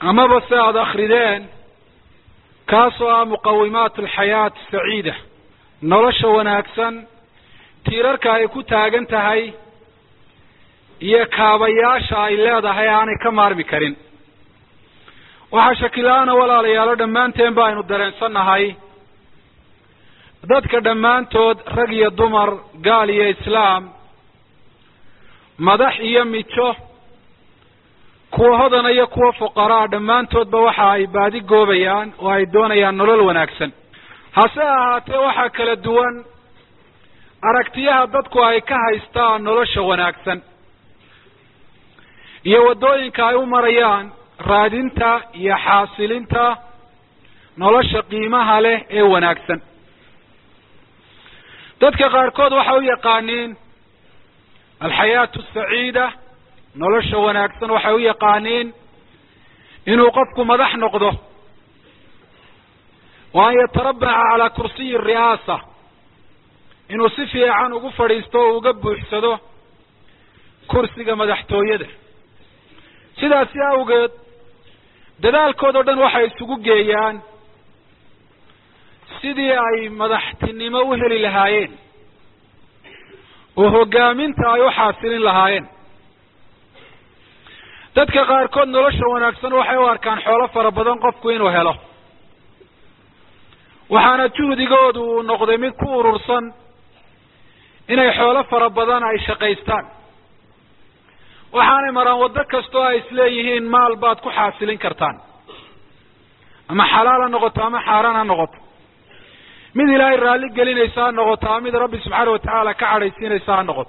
amaba se aada akrideen kaasoo ah muqawimaat alxayaat saciida nolosha wanaagsan tiirarka ay ku taagan tahay iyo kaabayaasha ay leedahay aanay ka maarmi karin waxaa shakila-aana walaalayaalo dhammaanteen ba aynu dareensannahay dadka dhammaantood rag iyo dumar gaal iyo islaam madax iyo mijo kuwa hodana iyo kuwa fuqaraa dhammaantoodba waxa ay baadi goobayaan oo ay doonayaan nolol wanaagsan hase ahaatee waxaa kala duwan aragtiyaha dadku ay ka haystaan nolosha wanaagsan iyo waddooyinka ay u marayaan raadinta iyo xaasilinta nolosha qiimaha leh ee wanaagsan dadka qaarkood waxay u yaqaaniin alxayaatu asaciida nolosha wanaagsan waxay u yaqaaniin inuu qofku madax noqdo wa an yatarabaca calaa kursiyi ri'aasa inuu si fiican ugu fadhiisto oo uga buuxsado kursiga madaxtooyada sidaasi awgeed dadaalkood oo dhan waxay isugu geeyaan sidii ay madaxtinimo u heli lahaayeen oo hoggaaminta ay u xaasilin lahaayeen dadka qaarkood nolosha wanaagsan waxay u arkaan xoolo fara badan qofku inuu helo waxaana juhdigoodu uu noqday mid ku urursan inay xoolo fara badan ay shaqaystaan waxaanay maraan waddo kastoo ay isleeyihiin maal baad ku xaasilin kartaan ama xalaal ha noqoto ama xaaraan ha noqoto mid ilaahay raalli gelinaysa ha noqoto ama mid rabbi subxaana watacaala ka cadhaysiinaysa ha noqoto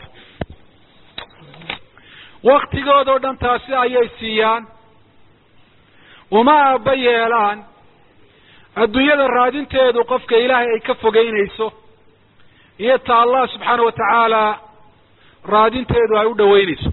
waktigood oo dhan taasi ayay siiyaan uma aaba yeelaan adduunyada raadinteedu qofka ilaahay ay ka fogeynayso iyo ta allah subxaana wa tacaala raadinteedu ay u dhaweynayso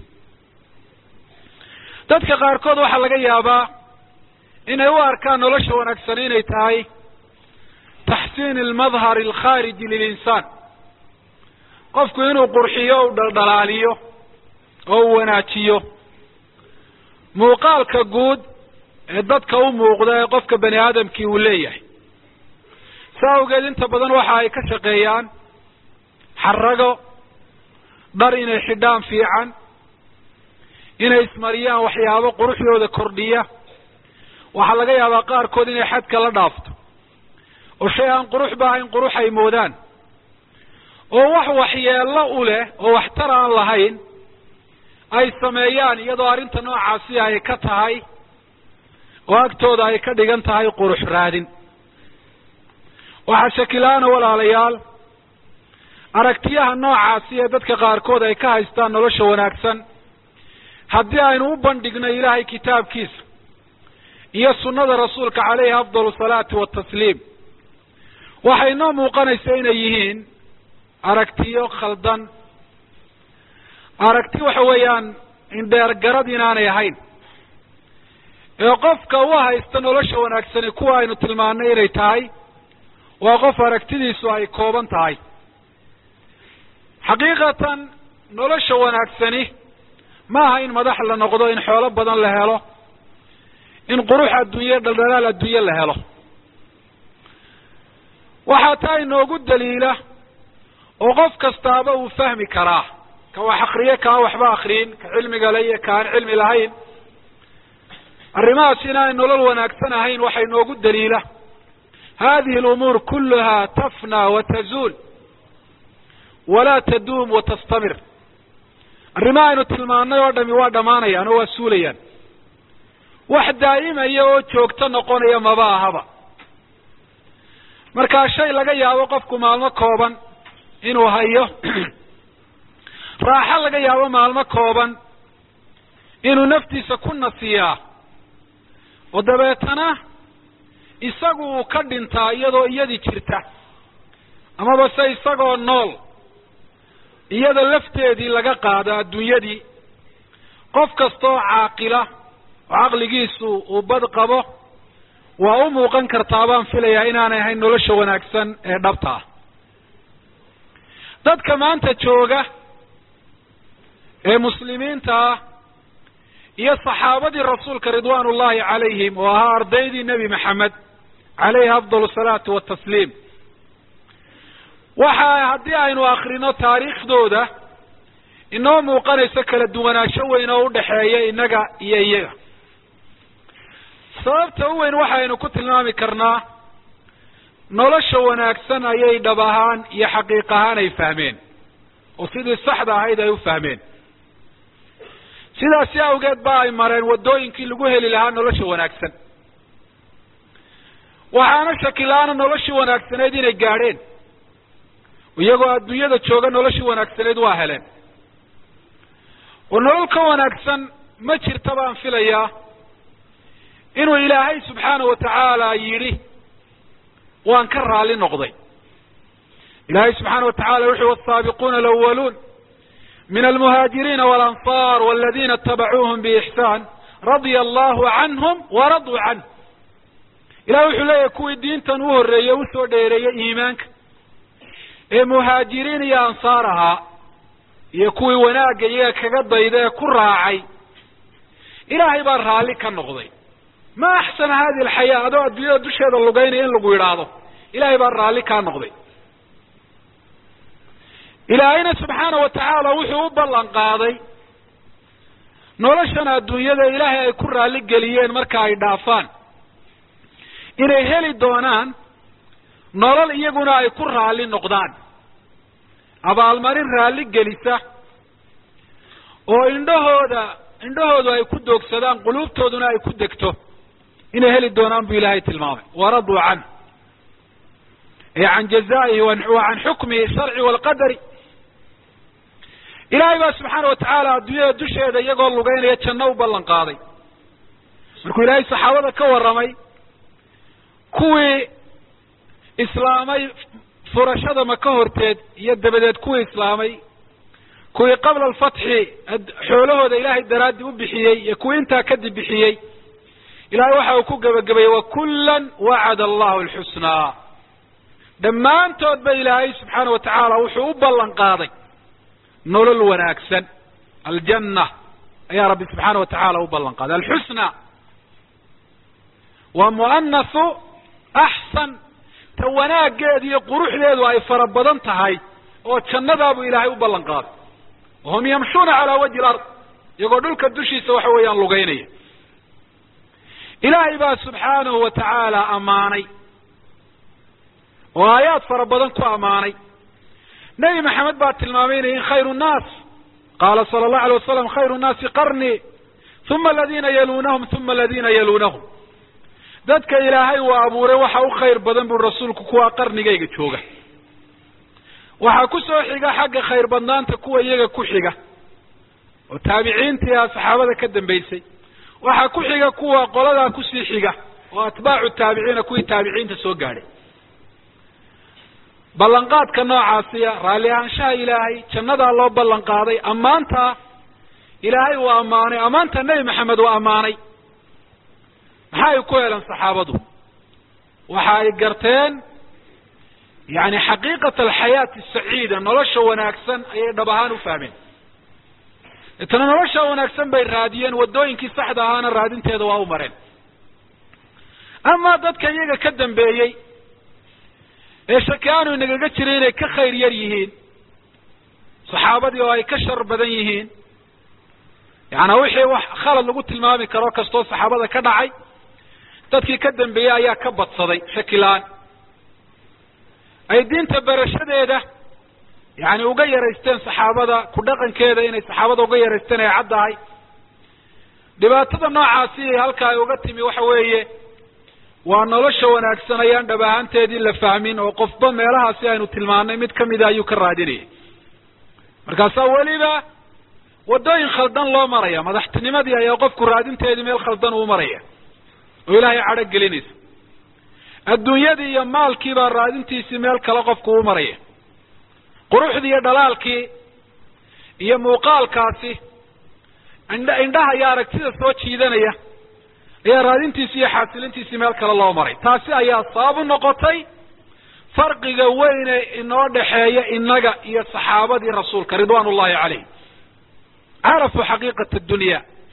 dadka qaarkood waxaa laga yaabaa inay u arkaan nolosha wanaagsan inay tahay taxsiin almadhar alkhaariji lilinsaan qofku inuu qurxiyo u dhaldhalaaliyo oo u wanaajiyo muuqaalka guud ee dadka u muuqda ee qofka bani aadamkii uu leeyahay sa awgeed inta badan waxa ay ka shaqeeyaan xarago dhar inay xidhaan fiican inay ismariyaan waxyaabo quruxdooda kordhiya waxaa laga yaabaa qaarkood inay xadka la dhaafto oo shay aan quruxba ahayn qurux ay moodaan oo wax waxyeello u leh oo waxtar aan lahayn ay sameeyaan iyadoo arrinta noocaasi ay ka tahay oo agtooda ay ka dhigan tahay qurux raadin waxaa shakilaana walaalayaal aragtiyaha noocaasi ee dadka qaarkood ay ka haystaan nolosha wanaagsan haddii aynu u bandhigno ilaahay kitaabkiisa iyo sunnada rasuulka caleyhi afdal salaati watasliim waxay noo muuqanaysa inay yihiin aragtiyo khaldan aragti waxa weeyaan indheergarad inaanay ahayn ee qofka u haysta nolosha wanaagsani kuwa aynu tilmaanay inay tahay waa qof aragtidiisu ay kooban tahay xaqiiqatan nolosha wanaagsani ma aha in madax la noqdo in xoolo badan la helo in qurux adduunye dhaldhalaal adduunye la helo waxaa taa inoogu daliila oo qof kastaaba uu fahmi karaa ka wax akriye kaan waxba akriyin ka cilmiga le iyo kaan cilmi lahayn arrimahaas inaanay nolol wanaagsan ahayn waxaa inoogu daliila hadihi alumuur kuluha tafna wa tazuul walaa taduum wa tastamir arrimaha aynu tilmaanay oo dhami waa dhammaanayaan oo waa suulayaan wax daa'imaya oo joogto noqonaya maba ahaba markaa shay laga yaabo qofku maalmo kooban inuu hayo raaxo laga yaabo maalmo kooban inuu naftiisa ku nasiyaa oo dabeetana isagu uu ka dhintaa iyadoo iyadii jirta amaba se isagoo nool iyada lafteedii laga qaado adduunyadii qof kastaoo caaqila oo caqligiisu uu bad qabo waa u muuqan kartaa baan filayaa inaanay ahayn nolosha wanaagsan ee dhabta ah dadka maanta jooga ee muslimiinta ah iyo saxaabadii rasuulka ridwaan ullahi calayhim oo ahaa ardaydii nebi maxamed calayhi afdal salaatu watasliim waxa haddii aynu akrino taariikhdooda inoo muuqanayso kala duwanaansho weyn oo udhaxeeya innaga iyo iyaga sababta u weyn waxaynu ku tilmaami karnaa nolosha wanaagsan ayay dhab ahaan iyo xaqiiq ahaan ay fahmeen oo sidii saxda ahayd ay u fahmeen sidaasi awgeed ba ay mareen waddooyinkii lagu heli lahaa nolosha wanaagsan waxaana shakila-aana noloshii wanaagsaneyd inay gaadheen iyagoo adduunyada jooga noloshii wanaagsaneyd waa heleen oo nolol ka wanaagsan ma jirta baan filayaa inuu ilaahay subxaana wa tacaala yidhi waan ka raali noqday ilaahay subxaana wa tacala wuxu wasaabiquuna alawaluun min almuhaajiriina walanصar waladina itabacuuhum biixsaan radia allahu canhum waraduu canh ilahi wuxuu leeyahay kuwii diintan u horreeyey usoo dheereeyey iimaanka ee muhaajiriin iyo ansaar ahaa iyo kuwii wanaagga iyaga kaga dayda ee ku raacay ilaahay baa raalli ka noqday ma axsana hadi alxayaa adoo adduunyada dusheeda lugaynaya in lagu yidhaahdo ilaahay baa raalli kaa noqday ilaahayna subxaana wa tacaala wuxuu u ballan qaaday noloshan adduunyada ilaahay ay ku raalli geliyeen marka ay dhaafaan inay heli doonaan nolol iyaguna ay ku raalli noqdaan abaalmarin raalli gelisa oo indhahooda indhahoodu ay ku doogsadaan quluubtooduna ay ku degto inay heli doonaan buu ilaahay tilmaamay waraduu canh ay can jazaa'ihi wa can xukmihi sharci waalqadari ilaahay baa subxaana wa tacaala adduunyada dusheeda iyagoo lugeynaya janno u ballan qaaday markuu ilaahay saxaabada ka warramay kuwii islaamay furashada maka horteed iyo dabadeed kuwii islaamay kuwii qabla alfatxi xoolahooda ilaahay daraaddi u bixiyey iyo kuwii intaa kadib bixiyey ilahay waxa uu ku gebagabayey wakullan wacada allahu alxusnaa dhammaantood ba ilaahay subxaana wa tacaala wuxuu u ballan qaaday nolol wanaagsan aljanna ayaa rabbi subxaana wa tacaala u ballan qaaday alxusna waa mu'anasu axsan ta wanaaggeedu iyo quruxdeedu ay fara badan tahay oo jannadaabuu ilaahay u ballan qaaday wahum yamshuuna calaa wajhi lard iyagoo dhulka dushiisa waxa weeyaan lugeynaya ilaahay baa subxaanahu wa tacaala ammaanay oo aayaad fara badan ku ammaanay nebi maxamed baa tilmaamay inay khayru nnaas qaala sala allahu alay wasalam khayru nnaasi qarnii uma aladiina yaluunahum uma aladiina yaluunahum dadka ilaahay uu abuuray waxa u khayr badan buu rasuulku kuwaa qarnigayga jooga waxaa ku soo xiga xagga khayr badnaanta kuwa iyaga ku xiga oo taabiciintii ah saxaabada ka dambaysay waxaa ku xiga kuwa qoladaa kusii xiga oo atbaacu taabiciina kuwii taabiciinta soo gaadhay ballanqaadka noocaasiya raalli ahaanshaha ilaahay jannadaa loo ballan qaaday ammaanta ilaahay uu ammaanay ammaanta nebi maxamed uu ammaanay maxaa ay ku heleen saxaabadu waxa ay garteen yani xaqiiqat alxayaati asaciida nolosha wanaagsan ayay dhab ahaan u fahmeen itana nolosha wanaagsan bay raadiyeen waddooyinkii saxda ahaana raadinteeda waa u mareen amaa dadka iyaga ka dambeeyey ee shaki aanu inagaga jiray inay ka khayr yar yihiin saxaabadii oo ay ka shar badan yihiin yaana wixii wax khalad lagu tilmaami karo kastoo saxaabada ka dhacay dadkii ka dambeeyey ayaa ka badsaday shakilaan ay diinta barashadeeda yani uga yaraysteen saxaabada ku dhaqankeeda inay saxaabada uga yaraysteen ay caddahay dhibaatada noocaasi halka ay uga timi waxa weeye waa nolosha wanaagsan ayaan dhab ahaanteedii la fahmin oo qofba meelahaasi aynu tilmaanay mid kamida ayuu ka raadinayay markaasaa weliba waddooyin khaldan loo maraya madaxtinimadii ayaa qofku raadinteedii meel khaldan uu maraya oo ilaahay cadho gelinaysa adduunyadii iyo maalkii baa raadintiisii meel kale qofku u maraya quruxdii iyo dhalaalkii iyo muuqaalkaasi indh indhaha iyo aragtida soo jiidanaya ayaa raadintiisi iyo xaasilintiisii meel kale loo maray taasi ayaa sabab u noqotay farqiga weyne inoo dhexeeya innaga iyo saxaabadii rasuulka ridwaan ullahi calayh carafuu xaqiiqata dunya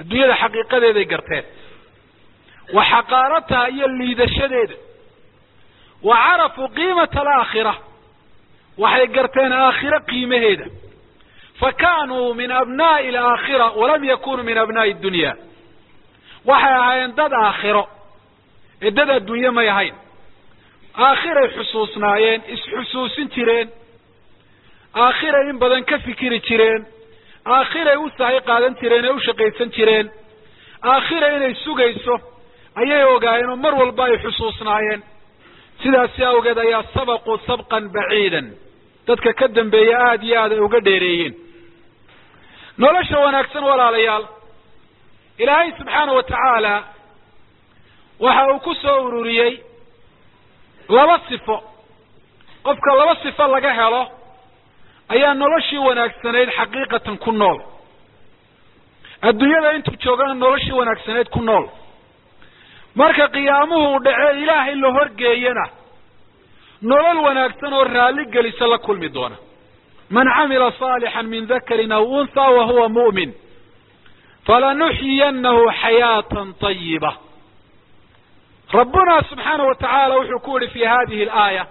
adduunyada xaqiiqadeeday garteen wa xaqaarataha iyo liidashadeeda wa carafuu qiimata alaakhira waxay garteen aakhiro qiimaheeda fa kaanuu min abnaa'i alaakhira walam yakunuu min abnaa'i addunya waxay ahaayeen dad aakhiro ee dad adduunye may ahayn aakhiray xusuusnaayeen isxusuusin jireen aakhiray in badan ka fikiri jireen aakhiray u sahay qaadan jireen ee u shaqaysan jireen aakhira inay sugayso ayay ogaayeen oo mar walba ay xusuusnaayeen sidaasi awgeed ayaa sabaquu sabqan baciidan dadka ka dambeeya aada iyo aad ay uga dheereeyeen nolosha wanaagsan walaalayaal ilaahay subxaana wa tacaala waxa uu ku soo ururiyey laba sifo qofka laba sifo laga helo ayaa noloshii wanaagsanayd xaqiiqatan ku nool adduunyada intuu joogana noloshii wanaagsanayd ku nool marka qiyaamuhu uu dhace ilaahay la horgeeyana nolol wanaagsan oo raalli gelisa la kulmi doona man camila saalixan min dakarin aw unhaa wa huwa mu'min falanuxyiyanahu xayaatan طayiba rabbuna subxaana wa tacaala wuxuu ku yihi fi hadihi alaaya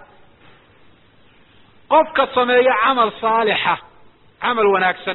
qofka sameeya camal saalixa camal wanaagsan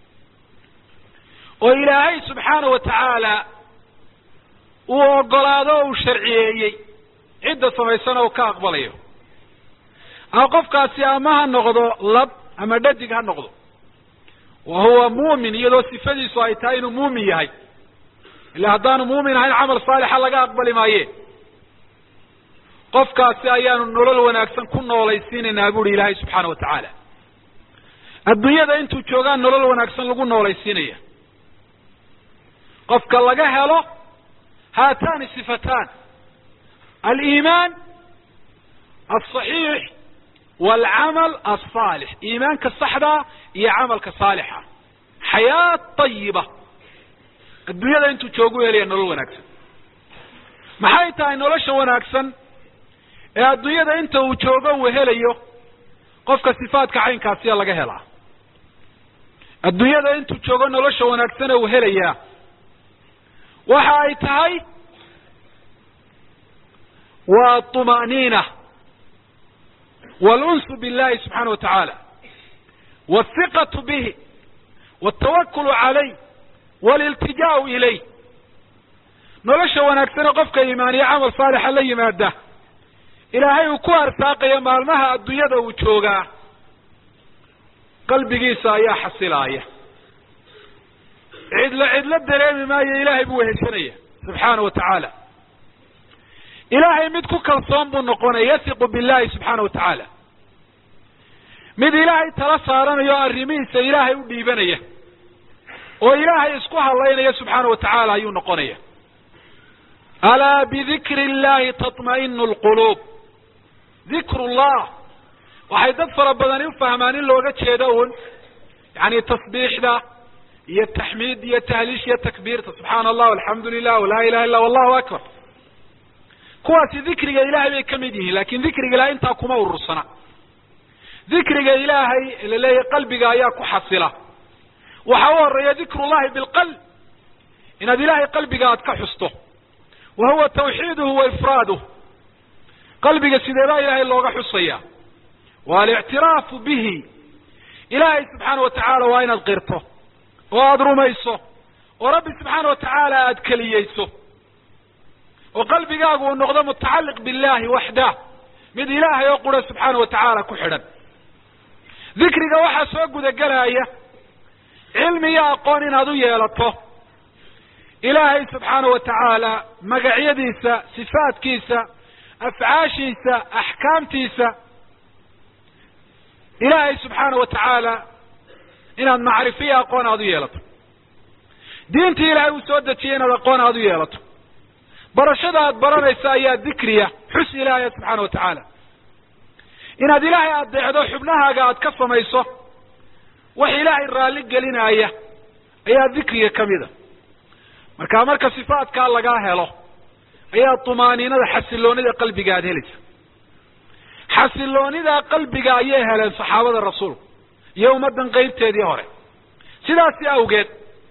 oo ilaahay subxaana wa tacaala uu ogolaado o uu sharciyeeyey cidda samaysana uu ka aqbalayo ama qofkaasi ama ha noqdo lab ama dhadig ha noqdo wa huwa muumin iyadoo sifadiisu ay tahay inuu muumin yahay ila haddaanu muumin ahayn camal saalixa laga aqbali maaye qofkaasi ayaanu nolol wanaagsan ku noolaysiinaynaa buuhi ilaahay subxaana wa tacaala adduunyada intuu joogaan nolol wanaagsan lagu noolaysiinaya qofka laga helo haatani sifatan aliimaan alصaxiix walcamal alصaalix iimaanka saxdaa iyo camalka saalixa xayaa طayiba adduunyada intuu joogu helaya nolol wanaagsan maxay tahay nolosha wanaagsan ee adduunyada inta uu joogo uu helayo qofka sifaadka caynkaasiya laga helaa adduunyada intuu joogo nolosha wanaagsane uu helayaa waxa ay tahay waa طumaaniina wاlunsu biاllahi subxaana wa tacaala wاhiqaةu bihi wاtawakulu calayh wاliltijaau ilayh nolosha wanaagsane qofka iimaaniyo camal saalixa la yimaada ilaahay uu ku arsaaqaya maalmaha adduunyada uu joogaa qalbigiisa ayaa xasilaaya cidlo cidlo dareemi maayo ilaahay buu weheshanaya subxaana wa tacaala ilaahay mid ku kalsoon buu noqonaya yasiqu billahi subxaana wa tacaala mid ilaahay tala saaranayo o arrimihiisa ilaahay u dhiibanaya oo ilaahay isku hadlaynaya subxaana wa tacaala ayuu noqonaya alaa bidikri illahi taطma'inu lquluub dikru llah waxay dad fara badani u fahmaan in looga jeedo un yani tasbiixda iyo taxmiid iyo tahliish iyo takbiirta subxaana allah alxamdu lilah walaa ilaha illa wallahu akbar kuwaasi dikriga ilaahay bay ka mid yihiin lakin dikriga ilahay intaa kuma urursana dikriga ilaahay laleeyahay qalbiga ayaa ku xasila waxa u horeeya dikru llahi bilqalb inaad ilahay qalbiga aad ka xusto wa huwa tawxiiduhu wa ifraaduh qalbiga sideebaa ilaahay looga xusaya wa alictiraafu bihi ilaahay subxaana wa tacaala waa inaad qirto oo aada rumayso oo rabbi subxaana wa tacaala aada keliyeyso oo qalbigaagu uu noqdo mutacalliq billahi waxdah mid ilaahay oo qura subxaana wa tacaala ku xidhan dikriga waxaa soo gudagelaya cilmi iyo aqoon inaad u yeelato ilaahay subxaana wa tacaala magacyadiisa sifaadkiisa afcaashiisa axkaamtiisa ilaahay subxaana wa tacaala inaad macrifiyo aqoon aada u yeelato diintii ilaahay uu soo dejiyay inaad aqoon aada u yeelato barashada aad baranaysa ayaa dikriya xus ilaahaya subxaana wa tacaala inaad ilaahay adeecdo xubnahaaga aad ka samayso wax ilaahay raalli gelinaya ayaa dikriga kamida marka marka sifaadkaa lagaa helo ayaa tumaaniinada xasiloonida qalbiga aada helaysa xasiloonida qalbiga ayay heleen saxaabada rasuulku iyo ummaddan qeybteedii hore sidaasi awgeed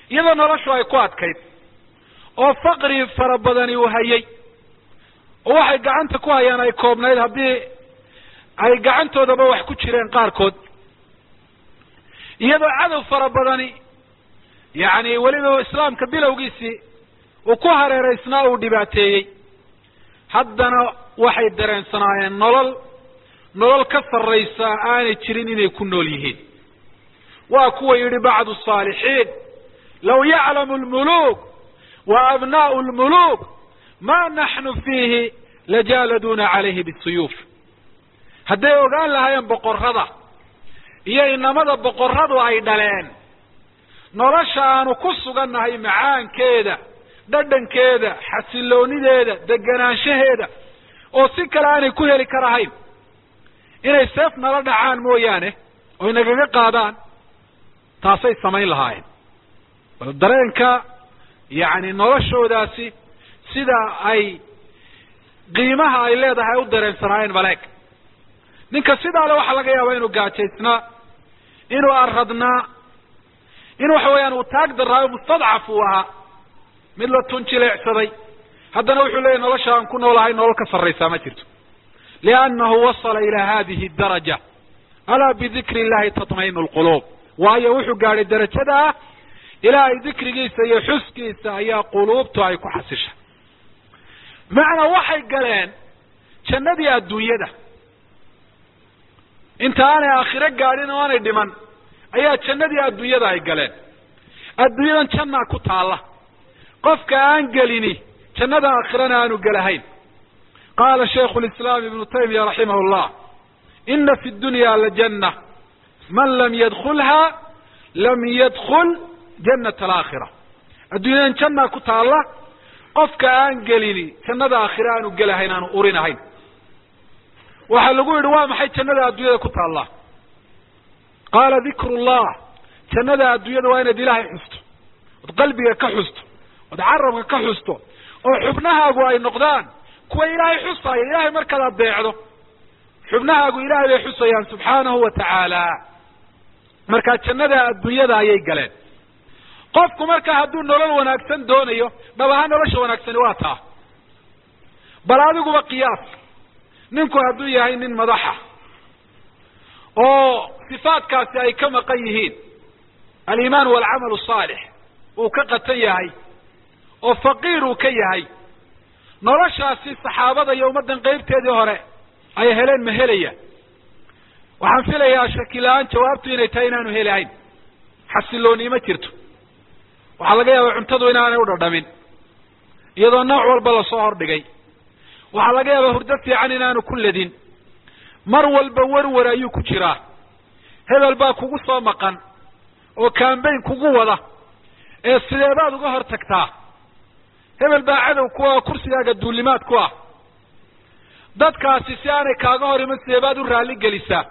iyadoo noloshu ay ku adkayd oo faqri fara badani uu hayay oo waxay gacanta ku hayaan ay koobnayd haddii ay gacantoodaba wax ku jireen qaarkood iyadoo cadow fara badani yacni weliba islaamka bilowgiisii uu ku hareeraysnaa uu dhibaateeyey haddana waxay dareensanaayeen nolol nolol ka sarraysa aanay jirin inay ku nool yihiin waa kuwa yidhi bacdu saalixiin law yaclamu lmuluuk wa abnaa'u lmuluuk ma naxnu fiihi lajaaladuuna calayhi bisuyuuf hadday ogaan lahaayeen boqorrada iyo inamada boqorradu ay dhaleen nolosha aanu ku sugannahay macaankeeda dhadhankeeda xasiloonideeda deganaanshaheeda oo si kale aanay ku heli karahayn inay seef nala dhacaan mooyaane oy nagaga qaadaan taasay samayn lahaayeen bal dareenka yacni noloshoodaasi sida ay qiimaha ay leedahay u dareensanaayeen maleeg ninka sidaa le waxaa laga yaabaa inuu gaajaysnaa inuu arradnaa in waxa weeyaan uu taag daraayo mustadcaf uu ahaa mid la tunjileecsaday haddana wuxuu leeyahy nolosha aan ku noolahay nolol ka sarraysaa ma jirto liannahu wasala ilaa hadihi daraja alaa bidikri illahi tatmainu lquluub waayo wuxuu gaadhay darajada ah ilaahay dikrigiisa iyo xuskiisa ayaa quluubtu ay ku xasisha bimacnaa waxay galeen jannadii adduunyada inta aanay aakhiro gaadhin oo aanay dhiman ayaa jannadii adduunyada ay galeen adduunyadan jannaa ku taalla qofka aan gelini jannada aakhirana aanu gelahayn qaala shaykhu lislaam ibnu taymiya raximah llah ina fi dunya lajanna man lam yadkulha lam yadkul jannat alaakhira adduunyadan jannaa ku taalla qofka aan gelini jannada aakhire aanu gelahayn aanu urinahayn waxaa lagu yidhi waa maxay jannada adduunyada ku taalla qaala dikru llah jannada adduunyada waa inaad ilaahay xusto ood qalbiga ka xusto ood carabka ka xusto oo xubnahaagu ay noqdaan kuwa ilaahay xusaya ilaahay markaad adeecdo xubnahaagu ilaahay bay xusayaan subxaanahu wa tacaala markaa jannada adduunyada ayay galeen qofku markaa hadduu nolol wanaagsan doonayo dhab ahaan nolosha wanaagsani waa taa bal adiguba qiyaas ninku hadduu yahay nin madaxa oo sifaadkaasi ay ka maqan yihiin aliimaan walcamalu saalix uu ka qatan yahay oo faqiir uu ka yahay noloshaasi saxaabada iyo ummaddan qeybteedii hore ay heleen ma helaya waxaan filayaa shakila-aan jawaabtu inay tahay inaanu helahayn xasilooni ma jirto waxaa laga yaabaa cuntadu inaanay u dhadhamin iyadoo nooc walba lasoo hordhigay waxaa laga yaabaa hurdo fiican inaanu ku ledin mar walba werwer ayuu ku jiraa hebel baa kugu soo maqan oo kambayn kugu wada ee sideebaad uga hor tagtaa hebel baa cadow ku ah oo kursigaaga duulimaad ku ah dadkaasi si aanay kaaga hor iman sideebaad u raalli gelisaa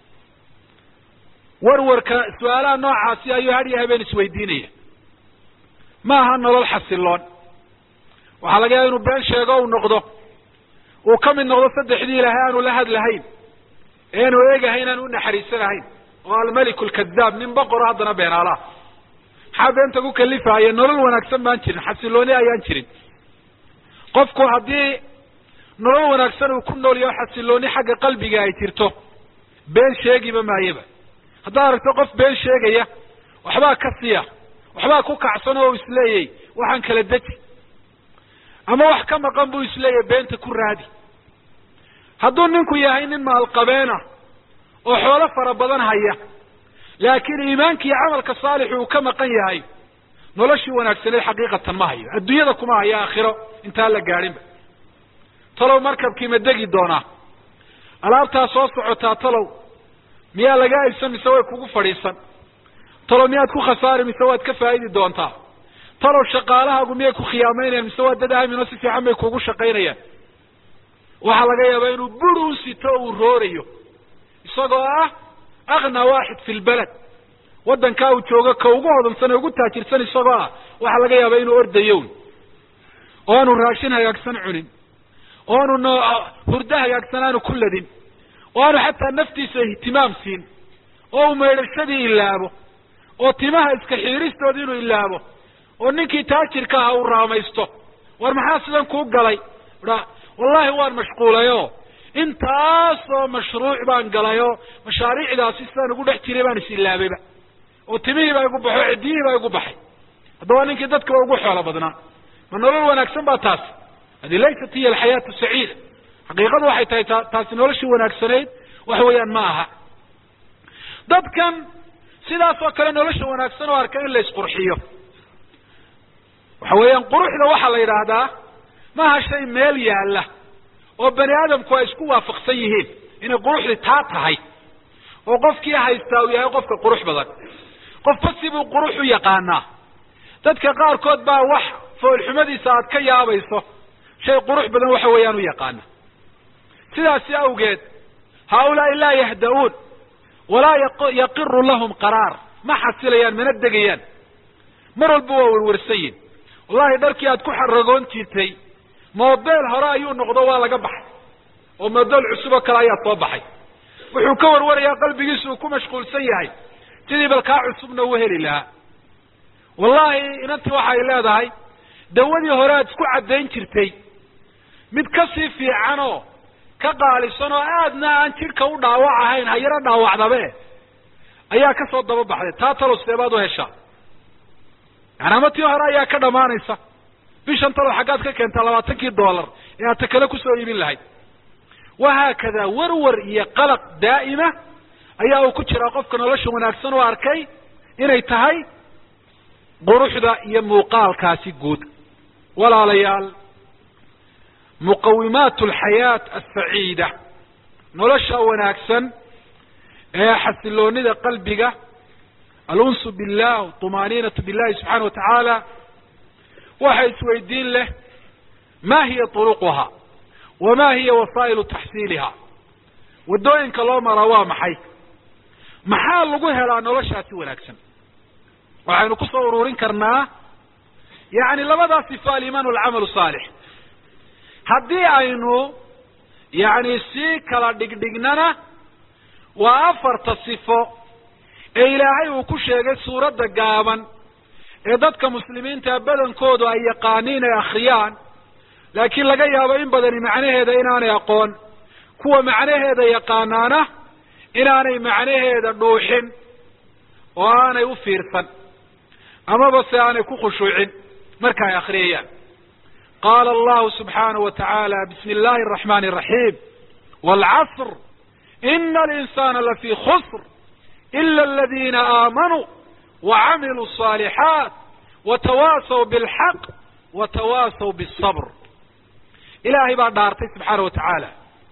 warwarka su-aalaha noocaasi ayuu hadhiyo habeen isweydiinaya ma aha nolol xasiloon waxaa laga yaaba inuu been sheego uu noqdo uu ka mid noqdo saddexdii ilaahay aanu la hadlahayn ee aanu eegahayn aanu unaxariisanahayn oo almeliku lkadaab nin boqoro haddana beenaalaha maxaa beenta ku kalifaaya nolol wanaagsan baan jirin xasilooni ayaan jirin qofku haddii nolol wanaagsan uu ku nool yaho xasilooni xagga qalbiga ay jirto been sheegiba maayaba haddaad aragto qof been sheegaya waxbaa ka siya waxbaa ku kacsan oo isleeyay waxaan kala deji ama wax ka maqan buu isleeyahy beenta ku raadi hadduu ninku yahay nin maalqabeena oo xoolo fara badan haya laakiin iimaanka iyo camalka saalixu uu ka maqan yahay noloshii wanaagsaneed xaqiiqatan ma hayo adduunyada kuma hayo aakhiro intaan la gaadhinba talow markabkii ma degi doonaa alaabtaa soo socotaa talow miyaa laga aybsan mise way kugu fadhiisan talow miyaad ku khasaari mise waad ka faa'idi doontaa talow shaqaalahaagu miyay ku khiyaamaynayaan mise waa dad aamin oo si fiican bay kugu shaqaynayaan waxaa laga yaabaa inuu bur u sito o uu roorayo isagoo ah aknaa waaxid fi lbaled waddankaa uu joogo ka ugu hodansan ee ugu taajirsan isagoo ah waxaa laga yaabaa inuu ordayown oo aanu raashin hagaagsan cunin oo aanu no hurdo hagaagsan aanu ku ladin oo aanu xataa naftiisa ihtimaam siin oo uu maydhashadii ilaabo oo timaha iska xiiristoodi inuu ilaabo oo ninkii taajirka aha uu raamaysto war maxaa sidan kuu galay wallahi waan mashquulayo intaasoo mashruuc baan galayoo mashaariicdaasi sidaan ugu dhex jiray baan is ilaabayba oo timihii baa igu baxo ciddiyihii baa igu baxay haddaba ninkii dadkaba ugu xoolo badnaa ma nolol wanaagsan baa taasi hadi laysat hiya alxayaatu saciida xaqiiqadu waxay tahay ta taasi noloshii wanaagsanayd waxa weeyaan ma aha dadkan sidaas oo kale nolosha wanaagsan oo arka in la isqurxiyo waxa weeyaan quruxda waxaa la yidhaahdaa maaha shay meel yaalla oo bani aadamku ay isku waafaqsan yihiin inay quruxdii taa tahay oo qofkii haystaa uu yahay qofka qurux badan qofba sibuu qurux u yaqaanaa dadka qaarkood baa wax foolxumadiisa aad ka yaabayso shay qurux badan waxa weeyaan u yaqaana sidaasi awgeed haaulaai laa yahda-uun walaa yaqiru lahum qaraar ma xasilayaan mana degayaan mar walba waa werwarsan yihin wallahi dharkii aad ku xaragoon jirtay model hore ayuu noqdo waa laga baxay oo model cusub oo kale ayaa soo baxay wuxuu ka warwarayaa qalbigiisu uu ku mashquulsan yahay sidii bal kaa cusubna u heli lahaa wallahi inantii waxay leedahay dawadii hore aad isku caddayn jirtay mid kasii fiican oo ka qaalisan oo aadna aan jidhka u dhaawac ahayn hayaro dhaawacdabe ayaa kasoo daba baxday taa talo seebaad u heshaa yani ama tii hore ayaa ka dhamaanaysa bishan talo xaggaad ka keentaa labaatankii dollar ee aad ta kale kusoo iibin lahayd wahaakada warwar iyo qalaq daa'ima ayaa uu ku jiraa qofka nolosha wanaagsan oo arkay inay tahay quruxda iyo muuqaalkaasi guud walaalayaal muqawimaat alxayaat asaciida nolosha wanaagsan ee xasiloonida qalbiga alunsu billah tumaaniinatu billahi subxaana wa tacaala waxa isweydiin leh ma hiya turuquha wama hiya wasaa'ilu taxsiiliha waddooyinka loo maraa waa maxay maxaa lagu helaa noloshaasi wanaagsan waxaynu kusoo ururin karnaa yani labadaa sifa alimaan walcamalu saalix haddii aynu yani sii kala dhigdhignana waa afarta sifo ee ilaahay uu ku sheegay suuradda gaaban ee dadka muslimiinta badankoodu ay yaqaaniin ay akhriyaan laakiin laga yaabo in badani macnaheeda inaanay aqoon kuwa macnaheeda yaqaanaana inaanay macnaheeda dhuuxin oo aanay u fiirsan amaba se aanay ku khushuucin marka ay akhriyayaan qaala allahu subxaanahu wa tacaala bismi illahi araxmani araxiim waalcasr ina alinsana lafii khusr ila aladina aamanuu wacamiluu الصaalixaat watawaasaw bilxaq watawaasaw bالصabr ilaahay baa dhaartay subxaana wa tacaala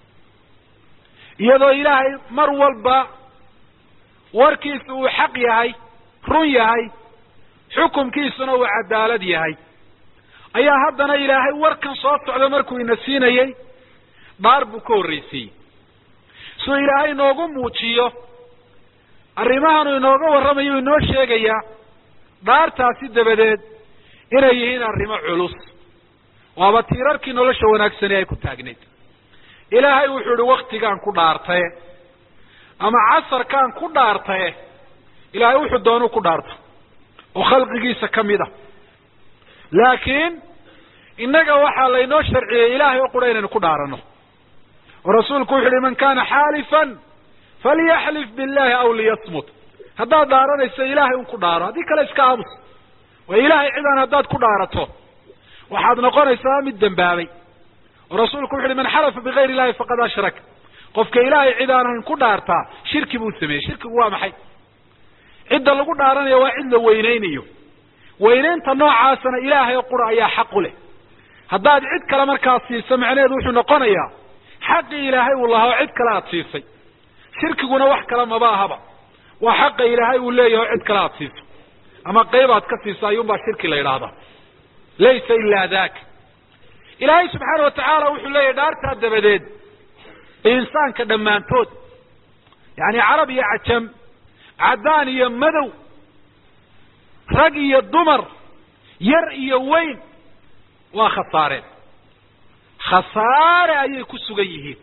iyadoo ilaahay mar walba warkiisu uu xaq yahay run yahay xukumkiisuna uu cadaalad yahay ayaa haddana ilaahay warkan soo socda markuu ina siinayey dhaar buu ka horreysiiyey suu ilaahay inoogu muujiyo arrimahanuu inooga warramayo inoo sheegayaa dhaartaasi dabadeed inay yihiin arrimo culus waaba tiirarkii nolosha wanaagsani ay ku taagnayd ilaahay wuxuu ihi waktigaan ku dhaartaye ama casarkaan ku dhaartaye ilaahay wuxuu doonuu ku dhaarta oo khalqigiisa ka mid a laakiin innaga waxaa laynoo sharciyey ilaahay oo qura inaynu ku dhaarano oo rasuulku wuxu uhi man kana xaalifan falyaxlif billahi aw liyasmut haddaad dhaaranayso ilaahay un ku dhaaro haddii kale iska aamus waa ilaahay cidaan haddaad ku dhaarato waxaad noqonaysaa mid dembaabay oo rasuulku wuxu uhi man xalafa bigayr illahi faqad ashrak qofka ilaahay cid aan ahayn ku dhaartaa shirki buu sameeyey shirkigu waa maxay cidda lagu dhaaranaya waa cid la weyneynayo weyneynta noocaasana ilaahay oo qura ayaa xaq u leh haddaad cid kale markaas siiso macnaheedu wuxuu noqonayaa xaqii ilaahay uu lahaa oo cid kale aada siisay shirkiguna wax kale maba ahaba waa xaqa ilaahay uu leeyahay oo cid kale aada siiso ama qayb aad ka siiso ayuunbaa shirki la yidhaahdaa laysa ilaa daka ilaahay subxaana wa tacaala wuxuu leeyahay dhaartaa dabadeed insaanka dhammaantood yani carab iyo cajam caddaan iyo madow rag iyo dumar yar iyo weyn waa khasaareen khasaare ayay ku sugan yihiin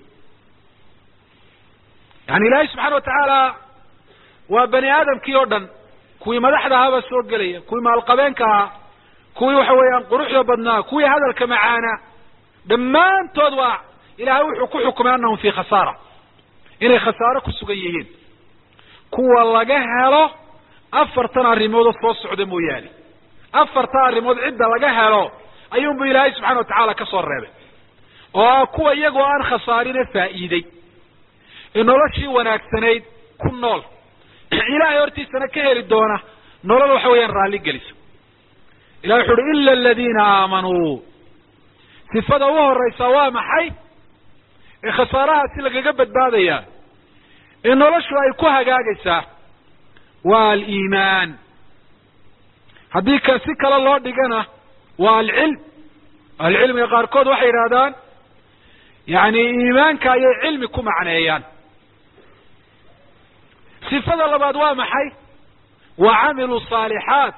yani ilaahay subxaana wa tacaala waa bani aadamkii oo dhan kuwii madaxda ahaabaa soo gelaya kuwii maalqabeenka ahaa kuwii waxa weeyaan quruxda badnaa kuwii hadalka macaanaa dhammaantood waa ilaahay wuxuu ku xukumay annahum fii khasaara inay khasaaro ku sugan yihiin kuwa laga helo afartan arrimoodoo soo socda mooyaane afartan arrimood cidda laga helo ayuunbu ilaahay subxana wa tacaala ka soo reebay oo ah kuwa iyagoo aan khasaarine faa'iiday ee noloshii wanaagsanayd ku nool ilaahay hortiisana ka heli doona nolol waxa weeyaan raalli gelisa ilahi wuxu uhi ila aladiina aamanuu sifada u horeysaa waa maxay ee khasaarahaasi lagaga badbaadayaa ee noloshu ay ku hagaagaysaa waa aliimaan haddii ka si kale loo dhigana waa alcilm ahlucilmiga qaarkood waxay yidhahdaan yani iimaanka ayay cilmi ku macneeyaan sifada labaad waa maxay wa camilu saalixaat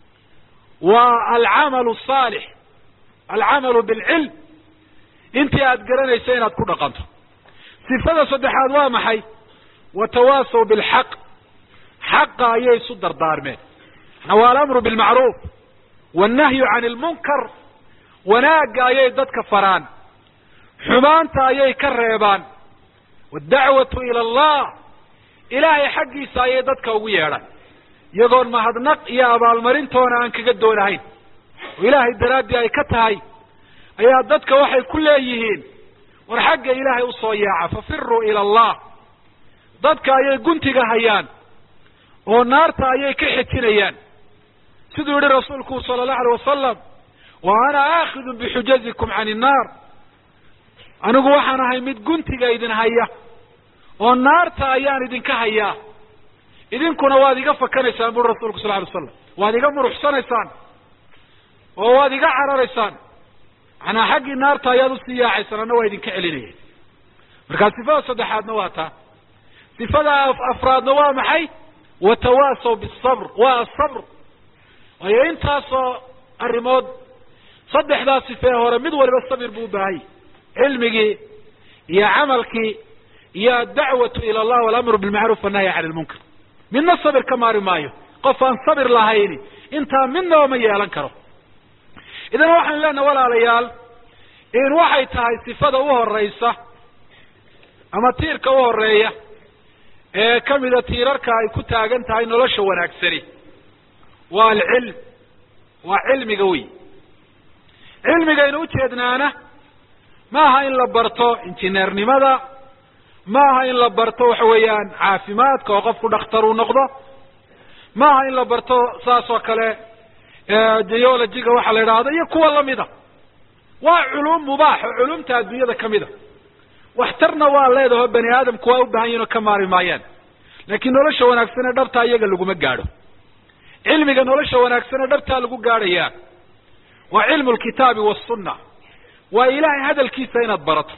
wa alcamalu saalix alcamalu bilcilm intii aada garanayso inaad ku dhaqanto sifada saddexaad waa maxay watawaasaw bilxaq xaqa ayay isu dardaarmeen waa alamru bilmacruuf wannahyu can ilmunkar wanaagga ayay dadka faraan xumaanta ayay ka reebaan waddacwatu ila allah ilaahay xaggiisa ayay dadka ugu yeedhaan iyagoon mahadnaq iyo abaalmarintoona aan kaga doonahayn oo ilaahay daraaddii ay ka tahay ayaa dadka waxay ku leeyihiin war xagga ilaahay usoo yaaca fafiruu ila allah dadka ayay guntiga hayaan oo naarta ayay ka xejinayaan siduu yihi rasuulku sala allahu alay wasalam wa ana aakidun bixujazikum can innaar anigu waxaan ahay mid guntiga idin haya oo naarta ayaan idinka hayaa idinkuna waad iga fakanaysaan buri rasulku sal alay slam waad iga muruxsanaysaan oo waad iga cararaysaan manaa xaggii naarta ayaad usii yaacaysaan anna waa idinka celinaya markaa sifada saddexaadna waa taa sifada afraadna waa maxay watawaasaw bisabr waa asabr waayo intaasoo arrimood saddexdaa sifee hore mid waliba sabir buu ubaahayy cilmigii iyo camalkii iyo addacwatu ila allah walamru bilmacruuf wannahyi can ilmunkar midna sabir ka maari maayo qof aan sabir lahayni intaa midnaba ma yeelan karo idan waxaan leenaha walaalayaal in waxay tahay sifada u horeysa ama tiirka u horeeya ee kamida tiirarka ay ku taagan tahay nolosha wanaagsani waa alcilm waa cilmiga wey cilmigaynu ujeednaana ma aha in la barto injineernimada ma aha in la barto waxa weeyaan caafimaadka oo qofku dhakhtar uu noqdo ma aha in la barto saas oo kale geologiga waxa la idhaahdo iyo kuwa lamida waa culuum mubaax oo culumta adduunyada kamida waxtarna waa leedaho bani aadamku waa u baahan yihin oo ka maari maayaan laakiin nolosha wanaagsanee dhabtaa iyaga laguma gaadho cilmiga nolosha wanaagsanee dhabtaa lagu gaadhayaa waa cilmu lkitaabi wasunna waa ilaahay hadalkiisa inaad barato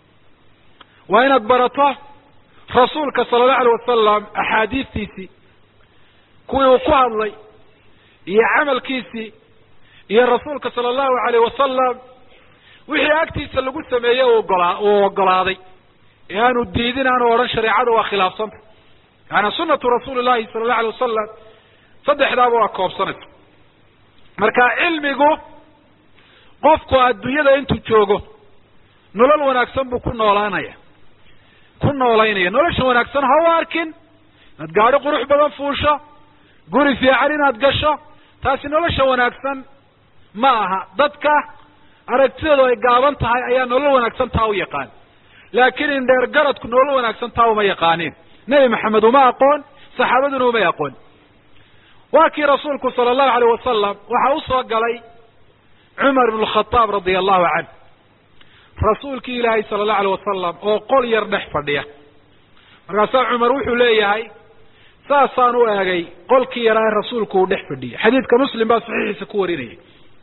waa inaad barato rasuulka sala allahu alay wasalam axaadiistiisii kuwii uu ku hadlay iyo camalkiisii iyo rasuulka sala allahu alayh wasalam wixii agtiisa lagu sameeyey uogolaa uu ogolaaday ee aanu diidin aanu odhan shareecada waa khilaafsanta yaani sunatu rasuuli llahi sala allahu alay wasalam saddexdaaba waa koobsanaysa marka cilmigu qofku adduunyada intuu joogo nolol wanaagsan buu ku noolaanaya ku noolaynaya nolosha wanaagsan ha u arkin inaad gaadho qurux badan fuusho guri fiican inaad gasho taasi nolosha wanaagsan ma aha dadka aragtideedu ay gaaban tahay ayaa nolol wanaagsan taa u yaqaan laakiin indheer garadku nolol wanaagsan taa uma yaqaanin nebi maxamed uma aqoon saxaabaduna umay aqoon waa kii rasuulku sala allahu alayh wasalam waxa usoo galay cumar ibn khataab radia allahu canh rasuulkii ilaahay sala allahu alayh wasalam oo qol yar dhex fadhiya markaasaa cumar wuxuu leeyahay saasaan u eegay qolkii yaraa ee rasuulku uu dhex fadhiyay xadiidka muslim baa saxiixiisa ku warinayay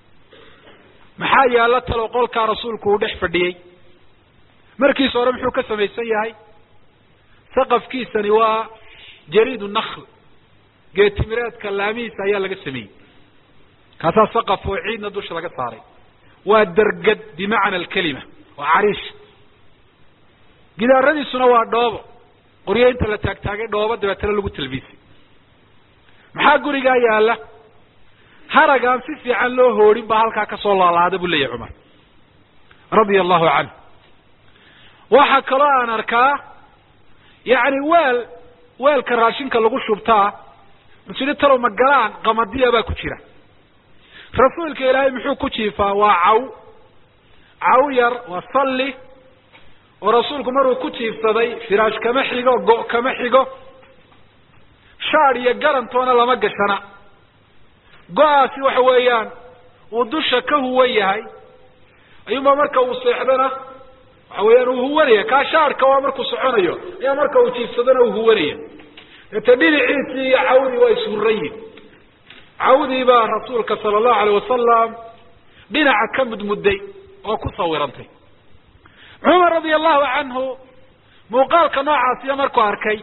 maxaa yaalla talo qolkaa rasuulku uu dhex fadhiyey markiisa hore muxuu ka samaysan yahay saqafkiisani waa jariidu nakl geetimireedka laamihiisa ayaa laga sameeyey kaasaa saqaf oo ciidna dusha laga saaray waa dergad bimacna alkelima waa cariish gidaaradiisuna waa dhoobo qoryo inta la taagtaagay dhoobo dabeetana lagu talbiisay maxaa gurigaa yaalla harag aan si fiican loo hoodhin baa halkaa kasoo laalaada buu leeyahy cumar radia allahu canhu waxaa kaloo aan arkaa yacni weel weelka raashinka lagu shubtaa masidi talow magalaan qamadiya baa ku jira rasuulka ilaahay muxuu ku jiifaa waa caw caw yar waa salli oo rasuulku maruu ku jiifsaday firaash kama xigo go- kama xigo shaad iyo garantoona lama gashana go-aasi waxa weeyaan uu dusha ka huwan yahay ayuunbaa marka uu seexdana waxa weeyaan uu huwanaya kaa shaadhka waa markuu soconayo ayaa marka uu jiifsadana uu huwanaya deete dhinaciisii iyo cawdii waa ishurrayin cawdii baa rasuulka sala allahu alayh wasalam dhinaca ka mudmudday oo ku sawirantay cumar radia allahu canhu muuqaalka noocaasiya markuu arkay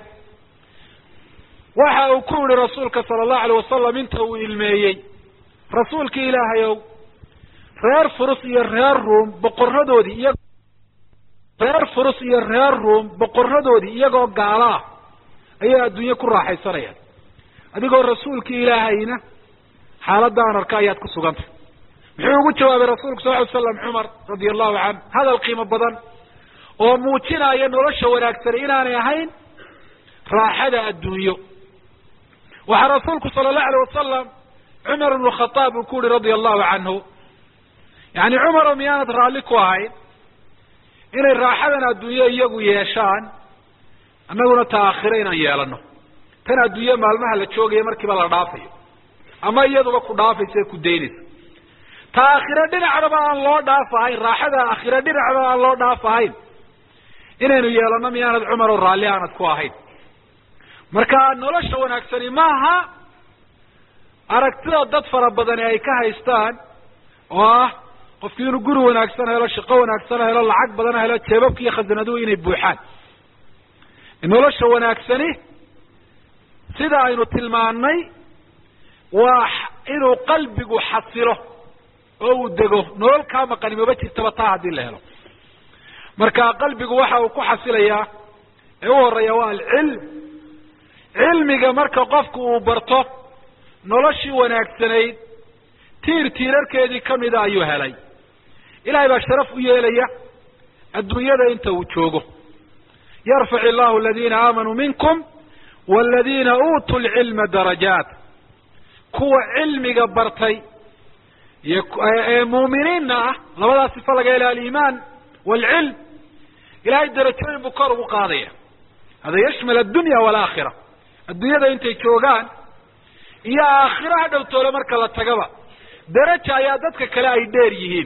waxa uu ku yihi rasuulka sala allahu alayh wasalam inta uu ilmeeyey rasuulkii ilaahayow reer furus iyo reer ruum boqoradoodii iya reer furus iyo reer ruum boqoradoodii iyagoo gaalo ah ayay adduunye ku raaxaysanayaan adigoo rasuulkii ilaahayna xaaladda aan arka ayaad ku sugantay muxuu ugu jawaabay rasuulku sal ly slam cumar radia allahu canhu hadal qiimo badan oo muujinaya nolosha wanaagsani inaanay ahayn raaxada adduunyo waxaa rasuulku sala allahu alayh wasalam cumar ibnu khataab uu ku yihi radia allahu canhu yani cumaro miyaanad raalli ku ahayn inay raaxadan adduunyo iyagu yeeshaan annaguna ta aakhiro inaan yeelano tan adduunye maalmaha la joogaya markiiba la dhaafayo ama iyaduba ku dhaafaysa ku daynaysa ta aakhiro dhinacdaba aan loo dhaaf ahayn raaxada aakhiro dhinacdaba aan loo dhaaf ahayn inaynu yeelano miyaanad cumar oo raalli aanad ku ahayn marka nolosha wanaagsani maaha aragtida dad fara badani ay ka haystaan oo ah qofki inuu guri wanaagsan helo shaqo wanaagsan helo lacag badan helo jeebabka iyo khasanaduhu inay buuxaan nolosha wanaagsani sida aynu tilmaannay waa inuu qalbigu xasilo oo uu dego nolol kaa maqani maba jirtaba taa haddii la helo marka qalbigu waxa uu ku xasilayaa ee u horeeya waa alcilm cilmiga marka qofku uu barto noloshii wanaagsanayd tiir tiirarkeedii kamida ayuu helay ilahay baa sharaf u yeelaya adduunyada inta uu joogo yarfac illahu aladiina aamanuu minkum waladiina uutuu lcilma darajaat kuwa cilmiga bartay iyo ee muuminiinna ah labadaa sifo laga hela aliimaan waalcilm ilahay darajooyin buu kor ugu qaadaya hada yashmal addunya waalaakhira adduunyada intay joogaan iyo aakhiro ha dhowtoole marka la tagaba daraja ayaa dadka kale ay dheer yihiin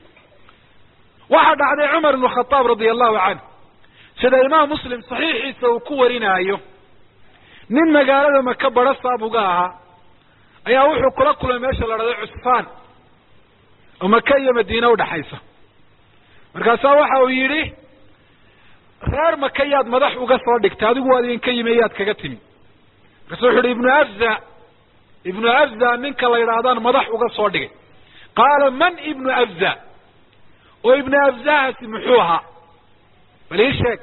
waxaa dhacday cumar ibnu khataab radia allahu canhu sida imaam muslim saxiixiisa uu ku warinaayo nin magaalada maka baro saabuga ahaa ayaa wuxuu kula kulmay meesha la dhahday cusfaan oo maka iyo madiine udhaxaysa markaasaa waxa uu yidhi reer maka yaad madax uga soo dhigtay adigu waad idinka yimi yaad kaga timi markaasu wuxu uhi ibnu afza ibnu afza ninka la yidhaahdaan madax uga soo dhigay qaala man ibnu afza oo ibnu afzahaasi muxuu ahaa bal ii sheeg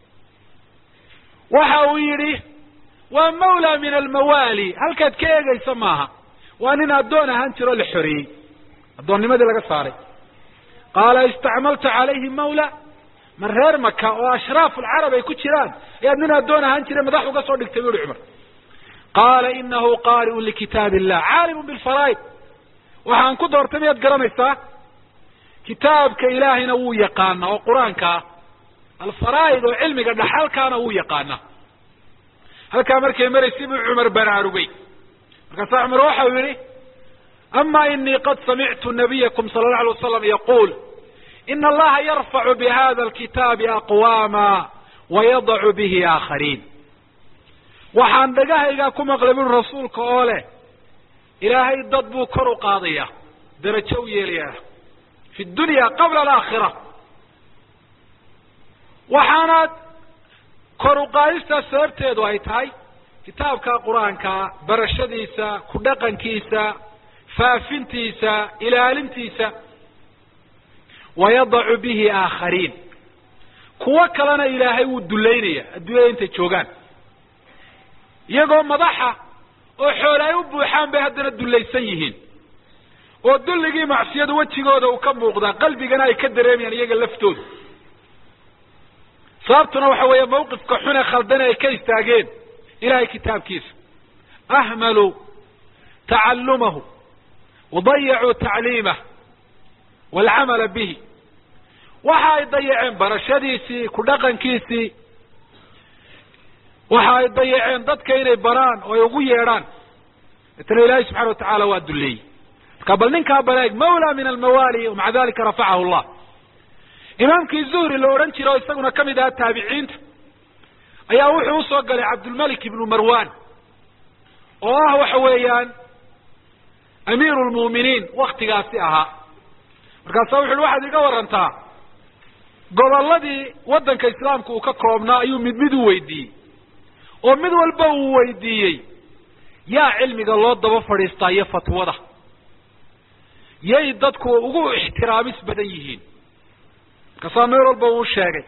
waxa uu yidhi waa mawla min almawaali halkaad ka eegaysa maaha waa nin addoon ahaan jiro la xoreeyey addoonnimadii laga saaray qaala istacmalta calayhi mawla ma reer maka oo ashraafu alcarab ay ku jiraan ayaad nin addoon ahaan jira madax uga soo dhigtay bu uhi cumar qaala inahu qaari'un likitaab illah caalimun bilfaraa'id waxaan ku doortay miyaad garanaysaa kitaabka ilaahayna wuu yaqaana oo qur-aanka ah alfaraa'id oo cilmiga dhaxalkaana wuu yaqaana halkaa markay maraysay buu cumar baraarugay markaasaa cumar waxau yihi ama inii qad samictu nabiyakum sala allau alay wasalam yaquul ina allaha yarfacu bihada alkitaabi aqwaama wayadacu bihi aakhariin waxaan dhagahaygaa ku maqlay buri rasuulka oo leh ilaahay dad buu kor u qaadaya darajo u yeelaya fi dunya qabla alaakhira waxaana kor u qaadistaas sababteedu ay tahay kitaabka qur-aankaa barashadiisa ku dhaqankiisa faafintiisa ilaalintiisa wayadacu bihi aakhariin kuwo kalena ilaahay wuu dullaynaya adduunyada intay joogaan iyagoo madaxa oo xoole ay u buuxaan bay haddana dullaysan yihiin oo dulligii macsiyadu wejigooda uu ka muuqdaa qalbigana ay ka dareemayaan iyaga laftooda sababtuna waxa weeye mawqifka xune khaldane ay ka istaageen ilahay kitaabkiisa ahmaluu tacalumahu wadayacuu tacliimah waalcamala bihi waxa ay dayaceen barashadiisii ku dhaqankiisii waxa ay dayaceen dadka inay baraan oo ay ugu yeedhaan etna ilaahay subxana watacaala waa duleeyey marka bal ninkaa baleeg mawla min almawaali maca dalika rafacahu llah imaamkii zuhri la odhan jira oo isaguna kamid ahaa taabiciinta ayaa wuxuu usoo galay cabdulmalik ibnu marwan oo ah waxa weeyaan amiiru lmu'miniin waktigaasi ahaa markaasa wuxu uhi waxaad iga warantaa gobolladii waddanka islaamka uu ka koobnaa ayuu mid mid u weydiiyey oo mid walba uu weydiiyey yaa cilmiga loo daba fadhiistaa iyo fatwada yay dadku ugu ixtiraamis badan yihiin markaasaa meel walba uu sheegay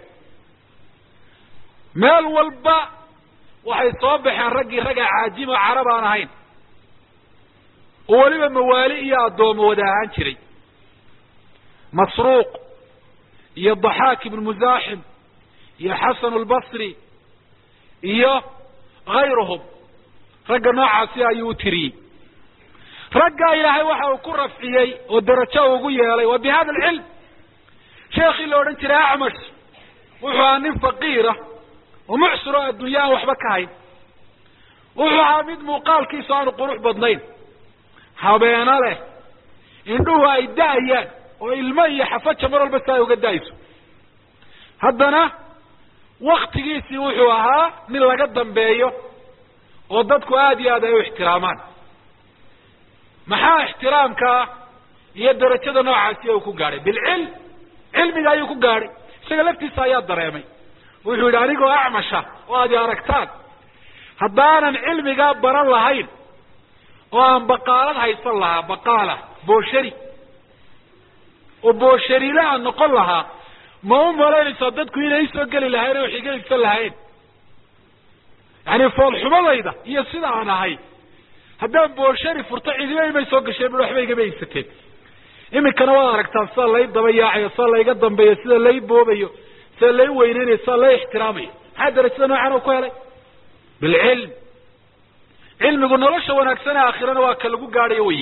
meel walba waxay soo baxeen raggii ragga caajimo carab aan ahayn oo weliba mawaali iyo addoomo wada ahaan jiray masruuq iyo daxaak ibnu musaaxim iyo xasan albasri iyo hayruhum ragga noocaasi ayuu u tiriyey raggaa ilaahay waxa uu ku rafciyey oo darajo ugu yeelay wa bi hada alcilm sheekii la odhan jiray acmash wuxuu ahaa nin faqiira oo mucsir oo addunya aan waxba ka hayn wuxuu ahaa mid muuqaalkiisu aanu qurux badnayn habeeno leh indhuhu ay da-ayaan oo ilmo iyo xafaja mar walba si ay uga da-ayso haddana waktigiisii wuxuu ahaa nin laga dambeeyo oo dadku aada iyo aad ay u ixtiraamaan maxaa ixtiraamkaa iyo darajada noocaasi uu ku gaadhay bilcilm cilmiga ayuu ku gaadhay isaga laftiisa ayaa dareemay wuxuu yidhi anigoo acmasha oo aad i aragtaan haddaanan cilmigaa baran lahayn oo aan baqaalad haysan lahaa baqaala booshari oo boosharile aan noqon lahaa ma u malaynaysaa dadku inay isoo geli lahayn oo wax iga iibsan lahayn yani foolxumadayda iyo sida aan ahay haddaan booshari furto cidiba imay soo gasheen bui waxba igama iibsateen iminkana waad aragtaan sida lay daba yaacayo sida layga dambeeyo sida lay boobayo sida lay weyneynayo sida lay ixtiraamayo maxaa darajada noocan u ku helay bilcilm cilmigu nolosha wanaagsane aakhirana waa ka lagu gaadhayo weye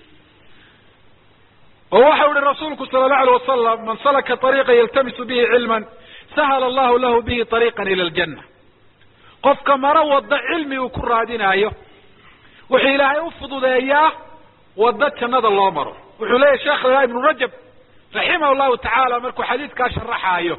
oo waxau ihi rasuulku sala allahu alay wasalam man salaka ariiqa yaltamisu bihi cilman sahala allahu lahu bihi ariiqan ila aljanna qofka maro waddo cilmi uu ku raadinaayo wuxuu ilaahay u fududeeyaa waddo jannada loo maro wuxuu leeyahy sheekh la ibnu rajab raximah llahu tacaala markuu xadiidkaa sharaxaayo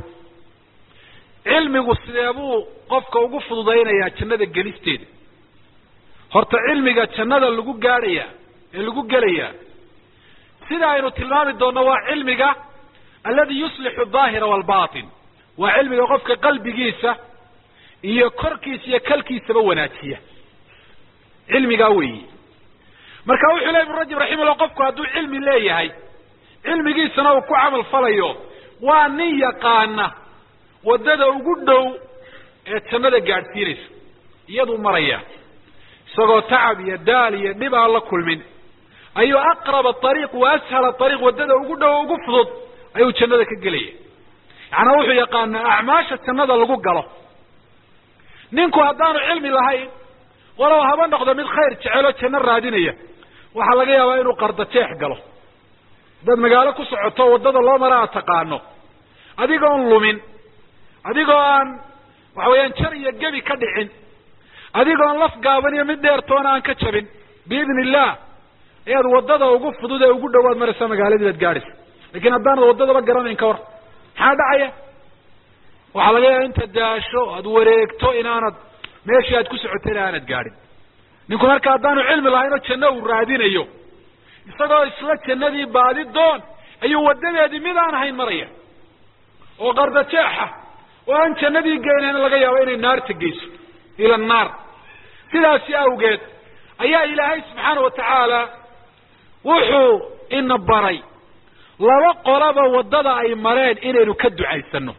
cilmigu sidee buu qofka ugu fududaynayaa jannada gelisteeda horta cilmiga jannada lagu gaadhayaa ee lagu gelayaa sida aynu tilmaami doonno waa cilmiga aladi yuslixu daahira walbatin waa cilmiga qofka qalbigiisa iyo korkiisa iyo kalkiisaba wanaajiya cilmigaa weeyi marka wuxuu ley ibnu rajab raximahullah qofku hadduu cilmi leeyahay cilmigiisana uu ku camal falayo waa nin yaqaana waddada ugu dhow ee jannada gaadhsiinaysa iyaduu maraya isagoo tacab iyo daal iyo dhib aan la kulmin ayuu aqraba ariiq wa ashala ariiq waddada ugu dhow ugu fudud ayuu jannada ka gelaya yacanaa wuxuu yaqaanaa acmaasha jannada lagu galo ninku haddaanu cilmi lahayn walow haba noqdo mid khayr jeceloo janno raadinaya waxaa laga yaabaa inuu qardajeex galo haddaad magaalo ku socoto waddada loo mara aad taqaano adigoon lumin adigoo aan waxa weeyaan jar iyo gebi ka dhicin adigoon laf gaaban iyo mid dheertoona aan ka jabin biidn illah ayaad waddada ugu fudud ee ugu dhowaad maraysaa magaaladii baad gaadhaysa lakin haddaanad waddadaba garanayn ka war maxaa dhacaya waxaa laga yaaba inta daasho aad wareegto inaanad meeshii aad ku socotayna aanad gaadhin ninku marka haddaanu cilmi lahayn oo janno uu raadinayo isagoo isla jannadii baadi doon ayuu waddadeedii mid aan ahayn maraya oo qardajeexa oo aan jannadii geynayn laga yaabo inay naarta geyso ila annaar sidaasi awgeed ayaa ilaahay subxaana watacaala wuxuu ina baray laba qolaba waddada ay mareen inaynu ka ducaysano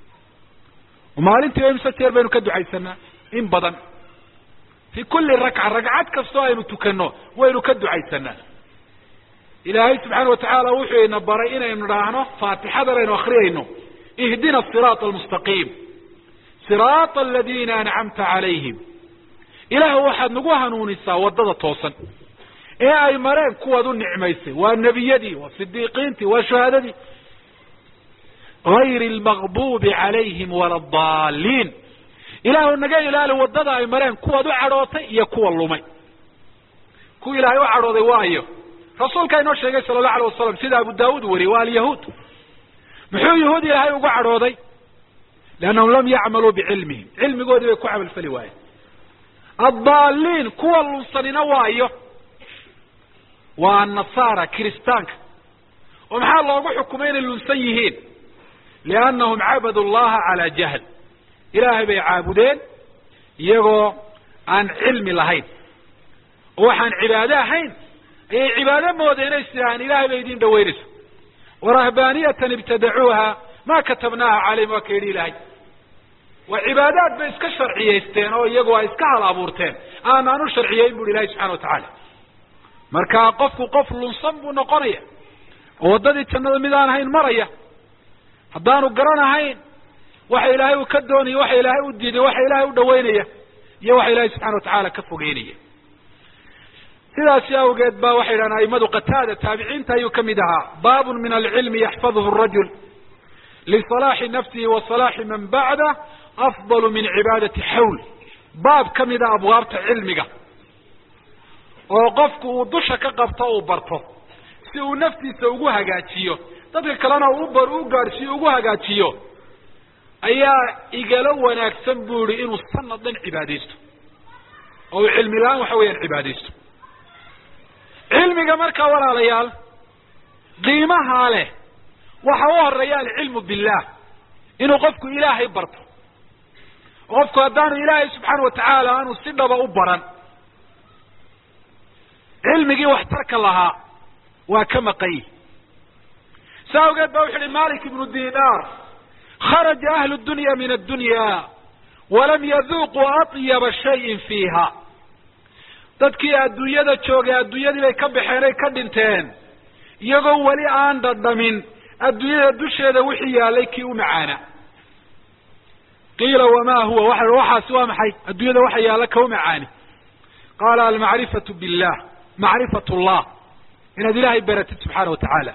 maalintii imse jeer baynu ka ducaysanaa in badan fi kulli rakca ragcad kastoo aynu tukano waynu ka ducaysanaa ilaahay subxaana watacaala wuxuu ina baray inaynu dhaahno faatixadan aynu akriyayno ihdina asiraata almustaqiim siraata aladiina ancamta calayhim ilaahu waxaad nagu hanuunisaa waddada toosan ee ay mareen kuwaad u nicmaysay waa nebiyadii waa sidiiqiintii waa shuhadadii gayri almaqbuubi calayhim wala adaalliin ilaahu naga ilaali waddada ay mareen kuwaad u cadhootay iyo kuwa lumay kuwa ilaahay u cadhooday waayo rasuulkaa inoo sheegay sala allahu alay wasalam sida abu daawuud wariyey waa alyahuud muxuu yahuud ilaahay ugu cadhooday liannahum lam yacmaluu bicilmihim cilmigoodii bay ku camalfali waayeen addaaliin kuwa lunsanina waayo waa annasaara kiristaanka oo maxaa loogu xukumay inay lunsan yihiin liannahum cabadu llaha calaa jahl ilaahay bay caabudeen iyagoo aan cilmi lahayn oo waxaan cibaado ahayn ayay cibaado moodeen inay sidaahaan ilahay bay idin dhaweynaysa warahbaaniyatan ibtadacuuha ma katabnaaha calayhim waa ka yidhi ilaahay waa cibaadaad bay iska sharciyaysteen oo iyagu ay iska hal abuurteen aanaan u sharciyeyn buhi ilahay subxana wa tacaala marka qofku qof lunsan buu noqonaya oo waddadii jannada mid aan ahayn maraya haddaanu garanahayn waxa ilaahay uu ka doonaya waxa ilaahay u diiday waxa ilaahay u dhaweynaya iyo waxa ilaahay subxana watacaala ka fogeynaya sidaasi awgeed ba waxay yidhahdeen aimadu qataada taabiciinta ayuu ka mid ahaa baabun min alcilmi yaxfaduhu rajul lisalaaxi nafsihi wa salaaxi man bacda afdalu min cibaadati xawl baab ka mida abwaabta cilmiga oo qofku uu dusha ka qabto uu barto si uu naftiisa ugu hagaajiyo dadka kalena uu bar u gaadhsiiyo ugu hagaajiyo ayaa igala wanaagsan buu yihi inuu sanad dhan cibaadaysto oo uu cilmi la-aan waxa weeyaan cibaadaysto cilmiga markaa walaalayaal qiimahaa leh waxa u horeeya alcilmu billah inuu qofku ilaahay barto oo qofku haddaanu ilaahay subxaana watacaala aanu si dhaba u baran cilmigii waxtarka lahaa waa ka maqanyi sa awgeed ba wuxu uhi malik ibnu dinar kharaja ahlu dunya min addunya walam yaduuquu atyaba shayin fiiha dadkii adduunyada joogay adduunyadii bay ka baxeen ay ka dhinteen iyagoo weli aan dhadhamin adduunyada dusheeda wixii yaalay kii u macaana qiila wama huwa waa waxaasi waa maxay adduunyada waxa yaalla ka u macaani qaala almacrifatu billah macrifat llah inaad ilaahay baratid subxaana wa tacaala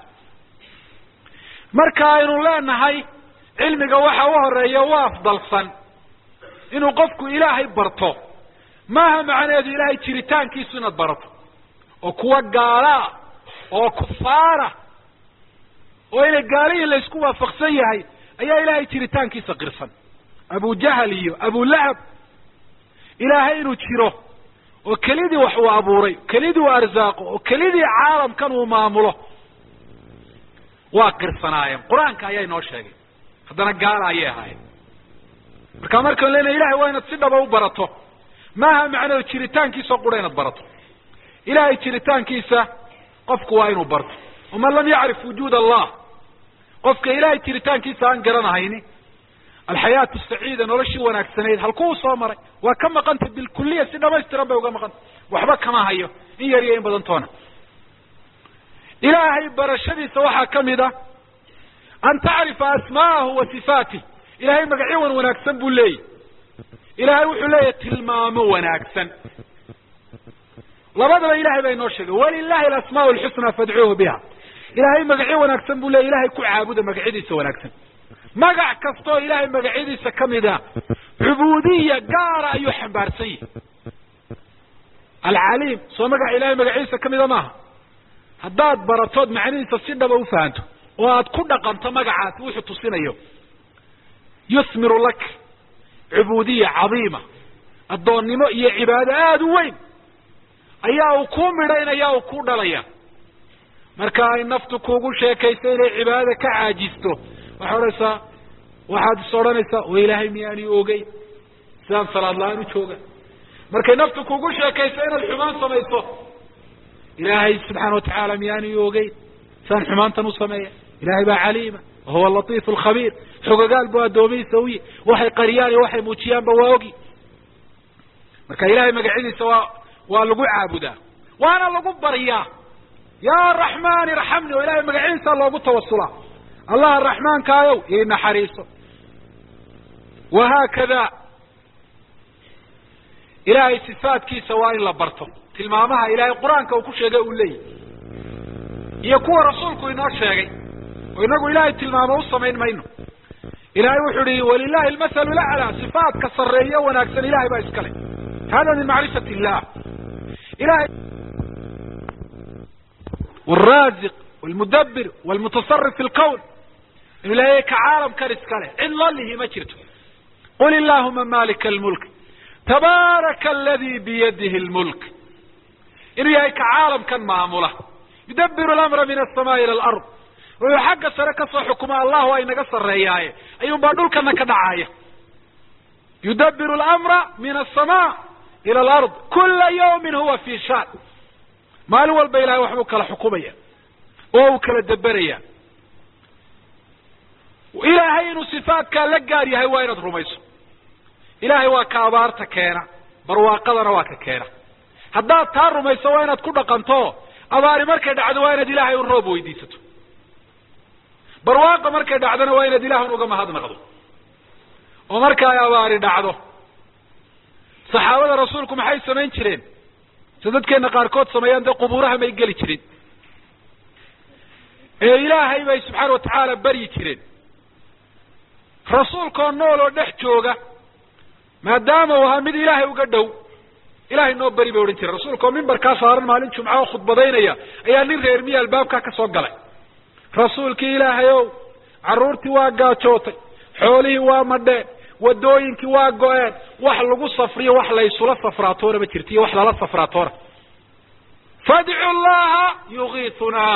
marka aynu leenahay cilmiga waxa u horeeya u afdalsan inuu qofku ilaahay barto maaha macnaheedu ilaahay jiritaankiisu inaad barato oo kuwa gaalaa oo kufaara oo inay gaalihin laysku waafaqsan yahay ayaa ilaahay jiritaankiisa qirsan abu jahal iyo abulahab ilaahay inuu jiro oo kelidii wax uu abuuray kelidii uu arsaaqo oo kelidii caalamkan uu maamulo waa qirsanaayeen qur-aanka ayaa inoo sheegay haddana gaala ayay ahaayeen marka markaan leenahay ilahay waa inaad si dhaba u barato maaha macnaheedu jiritaankiisa oo qura inaad barato ilahay jiritaankiisa qofku waa inuu barto waman lam yacrif wujuud allah qofka ilahay jiritaankiisa aan garanahayni alxayaatu saciida noloshii wanaagsanayd halkuu soo maray waa ka maqantay bilkuliya si dhamaystiran bay uga maqantay waxba kama hayo in yar iyo in badan toona ilaahay barashadiisa waxaa ka mid a an tacrifa asma'ahu wa sifaatih ilahay magacyo wan wanaagsan buu leeyahy ilahay wuxuu leeyahay tilmaamo wanaagsan labadaba ilahay baa inoo sheegay walilahi alasmaa alxusna fadcuuhu biha ilahay magacyo wanaagsan buu leeyahy ilahay ku caabuda magacyadiisa wanaagsan magac kastaoo ilahay magacyadiisa kamid a cubuudiya gaara ayuu xambaarsan yahay alcaliim soo magaca ilahay magacyadiisa kamida maaha haddaad baratood macnihiisa si dhaba ufahanto oo aad ku dhaqanto magacaasi wuxuu tusinayo yusmiru lak cubuudiya cadiima addoonnimo iyo cibaado aada u weyn ayaa uu kuu midhaynaya uu ku dhalaya marka ay naftu kuugu sheekayso inay cibaadada ka caajisto waxay odhanaysaa waxaad is odhanaysaa wa ilaahay miyaani ogey sidaan salaad la-aan u jooga markay naftu kuugu sheekayso inaad xumaan samayso ilaahay subxaana watacaala miyaani ogey sidaan xumaantan u sameeya ilahay baa caliima wahuwa latiif alkhabiir xogagaal buu addoomihiisa uyi waxay qariyaan iyo waxay muujiyaanba waa ogi marka ilahay magacyadiisa waa waa lagu caabudaa waana lagu baryaa yaa raxmaan irxamni oo ilahay magaciisa loogu tawasulaa allah raxmaankaayow ii naxariiso wahaakada ilaahay sifaadkiisa waa in la barto tilmaamaha ilaahay qur-aanka uu ku sheegay uu leeyahy iyo kuwa rasuulku inoo sheegay oo inagu ilaahay tilmaamo u samayn mayno ilahay wuxuu ihi walilahi almathalu laclaa sifaadka sarreeyo wanaagsan ilahay baa iskale hada min macrifat illah ilahay wlraaziq wlmudabir wlmutasarif fi lqown inuu ilahay ka caalamkan iskale cid loo lihi ma jirto qul illahuma malika almulk tabaaraka aladi biyadihi lmulk inuu yahay ka caalamkan maamula yudabiru lamra min asamaai ila alard wuxuu xagga sare kasoo xukuma allahu ay naga sarreeyaaye ayuun baa dhulkana ka dhacaya yudabiru lamra min asama ila alard kula yawmin huwa fi shaan maalin walba ilahay waxbuu kala xukumaya oo uu kala deberaya ilaahay inuu sifaatkaa la gaar yahay waa inaad rumayso ilaahay waa ka abaarta keena barwaaqadana waa ka keena haddaad taa rumayso waa inaad ku dhaqanto abaari markay dhacdo waa inaad ilaahay un roob weydiisato barwaaqa markay dhacdona waa inaad ilaah un uga mahadnaqdo oo marka ay abaari dhacdo saxaabada rasuulku maxay samayn jireen se dadkeena qaarkood sameeyaan dee qubuuraha may geli jirin ee ilaahay bay subxaana watacaala baryi jireen rasuulkaoo nool oo dhex jooga maadaama uu ahaa mid ilaahay uga dhow ilahay noo beri bay odhan jireen rasuulka oo mimbarkaa saaran maalin jumca oo khudbadaynaya ayaa nin reer miya albaabkaa ka soo galay rasuulkii ilaahay ow carruurtii waa gaajootay xoolihii waa madheen wadooyinkii waa go-een wax lagu safriyo wax laysula safraatoona ma jirto iyo wax lala safraatoona fadcu llaha yugiitunaa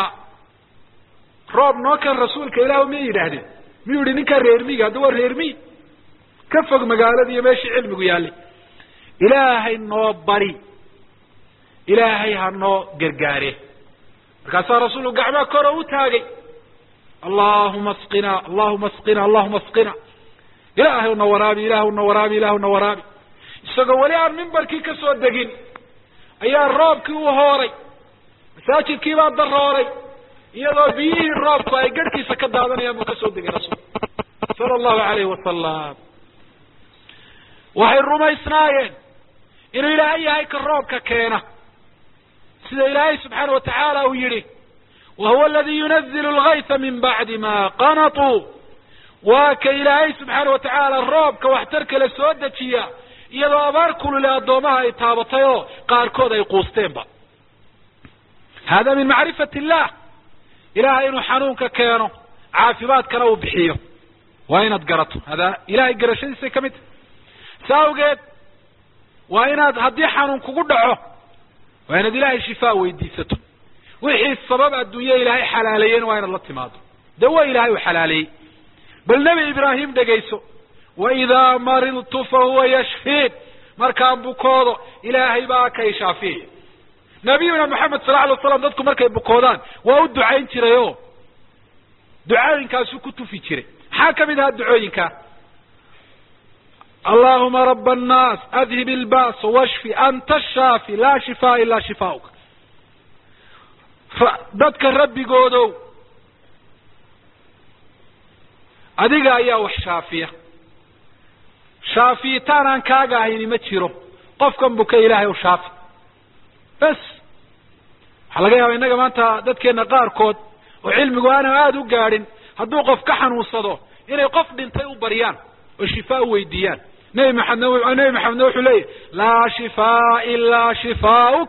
roob noo kan rasuulka ilaah miyay yidhaahdeen miyuu yihi ninkaa reermiga hadda waa reermiy ka fog magaalada iyo meeshii cilmigu yaallay ilaahay noo bari ilaahay ha noo gargaare markaasaa rasuulku gacmaa koro u taagay allahuma asqina allahuma asqina allahuma asqina ilaahay una waraabi ilahu na waraabi ilahu na waraabi isagoo weli aan mimbarkii ka soo degin ayaa roobkii u hooray masaajidkii baa darooray iyadoo biyihii roobku ay garhkiisa ka daadanayaan buu ka soo degay rasuul sala allahu alayhi wasalam waxay rumaysnaayeen inuu ilaahay yahay ka roobka keena sida ilaahay subxaana watacaala uu yihi wa huwa aladi yunazilu lgayta min bacdi ma qanatuu waa ka ilaahay subxaana watacaala roobka waxtar kale soo dejiya iyadoo abaar kulule addoomaha ay taabatay oo qaarkood ay quusteenba hada min macrifat illah ilahay inuu xanuunka keeno caafimaadkana uu bixiyo waa inaad garato hada ilahay garashadiisay ka mid tahy sa awgeed waa inaad haddii xanuun kugu dhaco waa inaad ilaahay shifaa weydiisato wixii sabab adduunya ilaahay xalaaleeyena waa inaad la timaado de waa ilaahay u xalaaleeyey bal nebi ibraahim dhegayso waidaa maridtu fahuwa yashfiin markaan bukoodo ilaahay baa kay shaafiyaya nabiyuna maxamed sala alay waslam dadku markay bukoodaan waa u ducayn jiray o ducooyinkaasuu ku tufi jiray maxaa kamid ahaa ducooyinkaa allahuma raba annaas adhib ilba's washfi anta shaafi laa shifaa ilaa shifaauk dadka rabbigoodow adiga ayaa wax shaafiya shaafiyitaan aan kaaga ahayni ma jiro qofkan buka ilaahay u shaafi bes waxaa laga yaaba innaga maanta dadkeena qaarkood oo cilmigu aana aada u gaadhin hadduu qof ka xanuunsado inay qof dhintay u baryaan oo shifaa u weydiiyaan nebi maxamedna nebi maxamedna wuxuu leeyahy laa shifaa ilaa shifaauk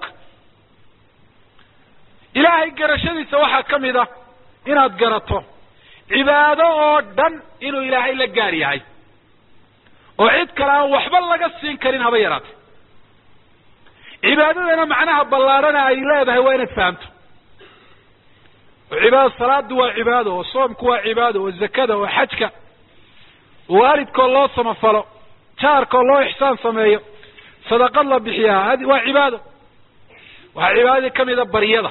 ilaahay garashadiisa waxaa ka mid ah inaad garato cibaado oo dhan inuu ilaahay la gaar yahay oo cid kale aan waxba laga siin karin haba yaraatay cibaadadana macnaha ballaarhana ay leedahay waa inaad fahamto oo cibaado salaadu waa cibaado oo soomku waa cibaado oo zakada oo xajka oo waalidkoo loo samafalo jaarkoo loo ixsaan sameeyo sadaqad la bixiyaa hadi waa cibaado waxaa cibaadadii kamida baryada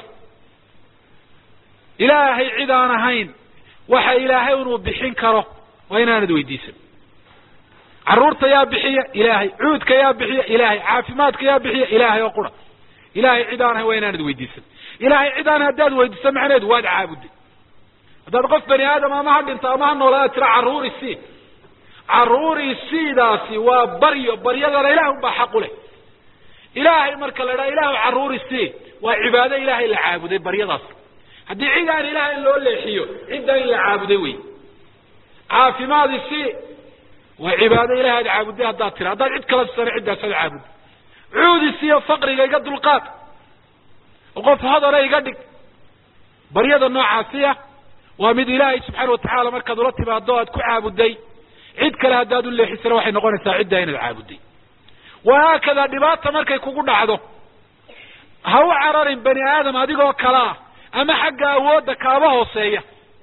ilaahay cid aan ahayn waxa ilaahay inuu bixin karo waa inaanad weydiisan carruurta yaa bixiya ilaahay cuudka yaa bixiya ilaahay caafimaadka yaa bixiya ilaahay oo qura ilaahay cid aan ahayn waa inaanad weydiisan ilaahay cidaan haddaad weydiiso macneedu waad caabuday haddaad qof bani aadam ama ha dhinto ama ha noolaada tira carruuri sii carruuri siidaasi waa baryo baryadana ilaah unbaa xaq u leh ilaahay marka la idhaha ilaahu carruuri sii waa cibaado ilaahay la caabuday baryadaas haddii cid aan ilaah in loo leexiyo ciddaa in la caabuday wey caafimaadi sii waa cibaado ilahay aad caabuday haddaad tira haddaad cid kala sisana ciddaasaad caabuday cuudi siiyo faqriga iga dulqaad oo qof hodana iga dhig baryada noocaasiya waa mid ilaahay subxaana watacaala markaad ula timaado aad ku caabuday cid kale haddaad u leexisana waxay noqonaysaa ciddaa inaad caabuday wahaakada dhibaata markay kugu dhacdo ha u cararin bani aadam adigoo kale ah ama xagga awoodda kaaba hooseeya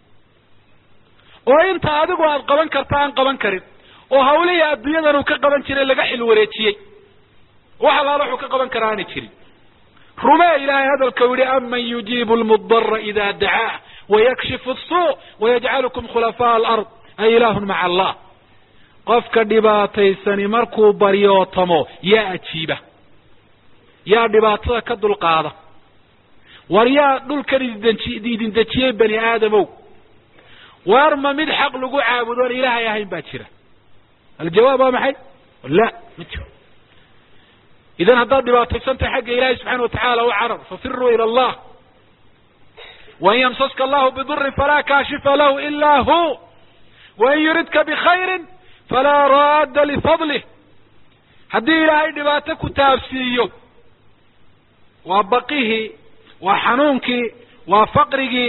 oo inta adigu aad qaban karta aan qaban karin oo hawlihii adduunyadan uu ka qaban jiray laga xil wareejiyey wax allaala wuxuu ka qaban karaa aanay jirin rumee ilaahay hadalka u yihi aman yujiibu lmudara ida dacaah wayakshifu asuu wayajcalukum khulafaa alard a ilaahun maca allah qofka dhibaataysani markuu baryootamo yaa ajiiba yaa dhibaatada ka dulqaada war yaa dhulkan idin dejiyey bani aadamow war ma mid xaq lagu caabudoon ilaahay ahayn baa jira aljawaab waa maxay la ma jiro idan haddaad dhibaataysantahay xagga ilahay subxana watacaala u carar fafiruu ila allah wain yamsaska allahu bidurin falaa kaashifa lahu ila hu wain yuridka bikhayrin falaa raadda lifadlih haddii ilaahay dhibaato ku taabsiiyo waa baqihii waa xanuunkii waa faqrigii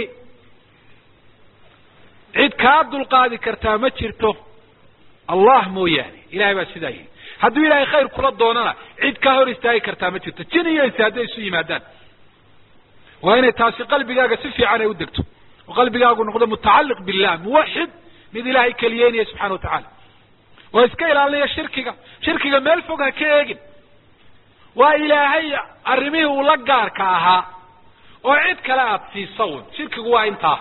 cid kaa dulqaadi kartaa ma jirto allah mooyaane ilahay baa sidaa yihi hadduu ilaahay khayr kula doonana cid kaa hor istaagi kartaa ma jirto jin iyo insi hadday isu yimaadaan waa inay taasi qalbigaaga si fiican ay u degto oo qalbigaagu noqdo mutacalliq billah muwaxid mid ilaahay keliyeynaya subxana wa tacaala oo iska ilaalinaya shirkiga shirkiga meel fog ha ka eegin waa ilaahay arrimihii uu la gaarka ahaa oo cid kale aada siisa un shirkigu waa intaa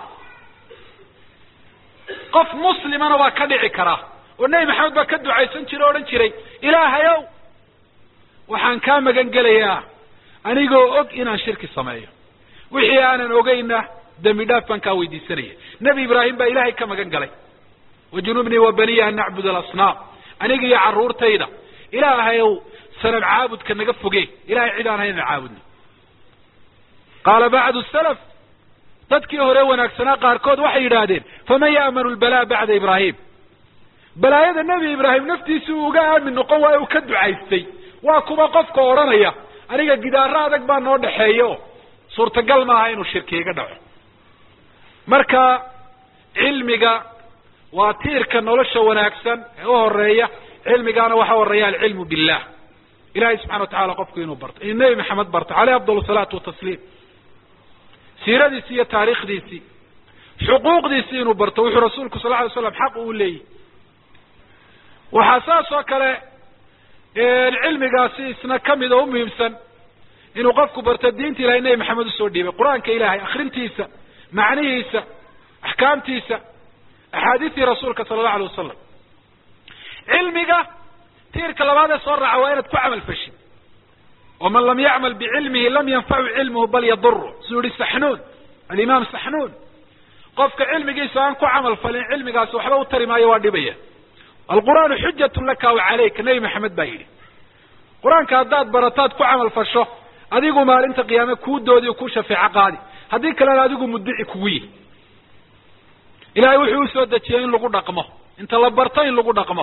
qof muslimana waa ka dhici karaa oo nebi maxamed baa ka ducaysan jira o odhan jiray ilaahayow waxaan kaa magan gelayaa anigoo og inaan shirki sameeyo wixii aanan ogeyna dembi dhaaf baan kaa weydiisanaya nebi ibraahim baa ilaahay ka magan galay wajunubnii wa baniya an nacbud alasnaam aniga iyo carruurtayda ilaahayow sanad caabudka naga foge ilahay cid aan haynan caabudno qaala bacdu salaf dadkii hore wanaagsanaa qaarkood waxay yidhaahdeen faman ya'manu lbalaa bacda ibraahim balaayada nebi ibraahim naftiisi uu uga aamin noqon waayo uu ka ducaystay waa kuwa qofka odhanaya aniga gidaaro adag baa noo dhexeeya o suurtagal maaha inuu shirki iga dhaco marka cilmiga waa tiirka nolosha wanaagsan ee u horeeya cilmigaana waxa horeeya alcilmu billah ilahay subxana wa tacala qofku inuu barto inuu nebi maxamed barto caleyh afdal salaatu watasliim siiradiisi iyo taariikhdiisii xuquuqdiisii inuu barto wuxuu rasuulku sal ly slam xaq uu leeyahy waxaa saas oo kale cilmigaasi isna kamid oo umuhiimsan inuu qofku barto diinta ilahay nebi maxamed usoo dhiibay qur-aanka ilahay akrintiisa macnihiisa axkaamtiisa axaadiistii rasuulka sala allahu alay wasalam cilmiga tiirka labaad ee soo raaca waa inaad ku camal fashid waman lam yacmal bicilmihi lam yanfacu cilmuhu bal yaduru suu yihi saxnuun alimaam saxnuun qofka cilmigiisa aan ku camal falin cilmigaasi waxba u tari maayo waa dhibaya alqur'aanu xujatun laka wa calayka nebi maxamed baa yidhi qur-aanka haddaad barataad ku camal fasho adigu maalinta qiyaame kuu doodi o kuu shafeeco qaadi haddii kalena adigu muddici kugu yihi ilahay wuxuu usoo dejiyey in lagu dhaqmo inta la barto in lagu dhaqmo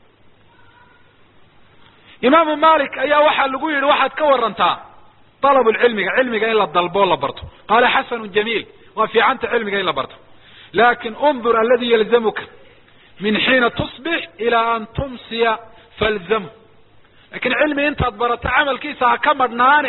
imaamu malik ayaa waxaa lagu yidhi waxaad ka warantaa dalab lcilmiga cilmiga in la dalbo o la barto qaala xasanu jamiil waa fiicanta cilmiga in la barto lakin undur aladi yalzamuka min xiina tusbix ilaa an tumsiya falzamhu lakin cilmi intaad barato camalkiisa ha ka madhnaane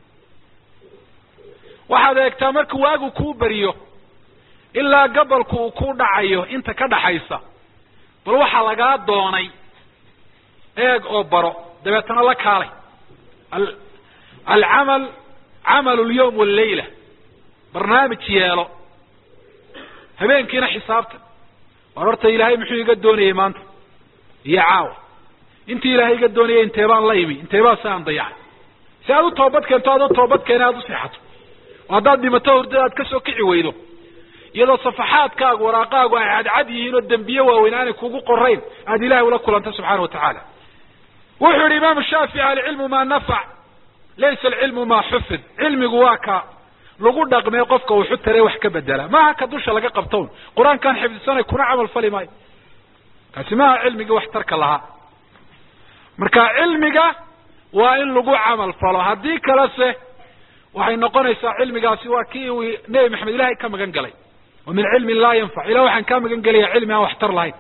waxaad eegtaa marka waagu kuu beriyo ilaa gabolku uu ku dhacayo inta ka dhaxaysa bal waxaa lagaa doonay eeg oo baro dabeetana la kaalay alcamal camal lyawm wallayla barnaamij yeelo habeenkiina xisaabtan war horta ilaahay muxuu iga doonayay maanta iyo caawa intii ilaahay iga doonayay intee baan la imi intee baa si aan dayacay si aad u toobad keento aad u toobad keena aad u seexato oo haddaad dhimato hurdada aad kasoo kici weydo iyadoo safaxaadkaagu waraaqaagu ay cadcad yihiin oo dembiye waaweyn aanay kugu qorayn aada ilahay ula kulanta subxaana wa tacaala wuxuu yihi imaamu shaafici alcilmu maa nafac laysa alcilmu maa xufid cilmigu waa ka lagu dhaqmee qofka uu xutare wax ka bedela maaha ka dusha laga qabtown qur-aankaan xifdisanay kuna camal fali maayo kaasi maaha cilmigii wax tarka lahaa marka cilmiga waa in lagu camal falo haddii kalese waxay noqonaysaa cilmigaasi waa kii uu nebi maxamed ilahay ka magan galay wa min cilmin laa yanfac ilah waxaan kaa magan gelaya cilmi aan waxtar lahayn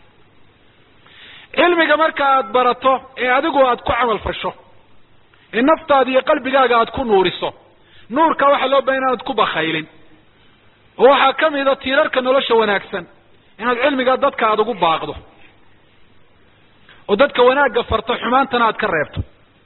cilmiga marka aad barato ee adigu aad ku camal fasho ee naftaada iyo qalbigaaga aad ku nuuriso nuurka waxaa loo bahay inaanad ku bakaylin oo waxaa kamida tiirarka nolosha wanaagsan inaad cilmiga dadka aada ugu baaqdo oo dadka wanaagga farto xumaantana aad ka reebto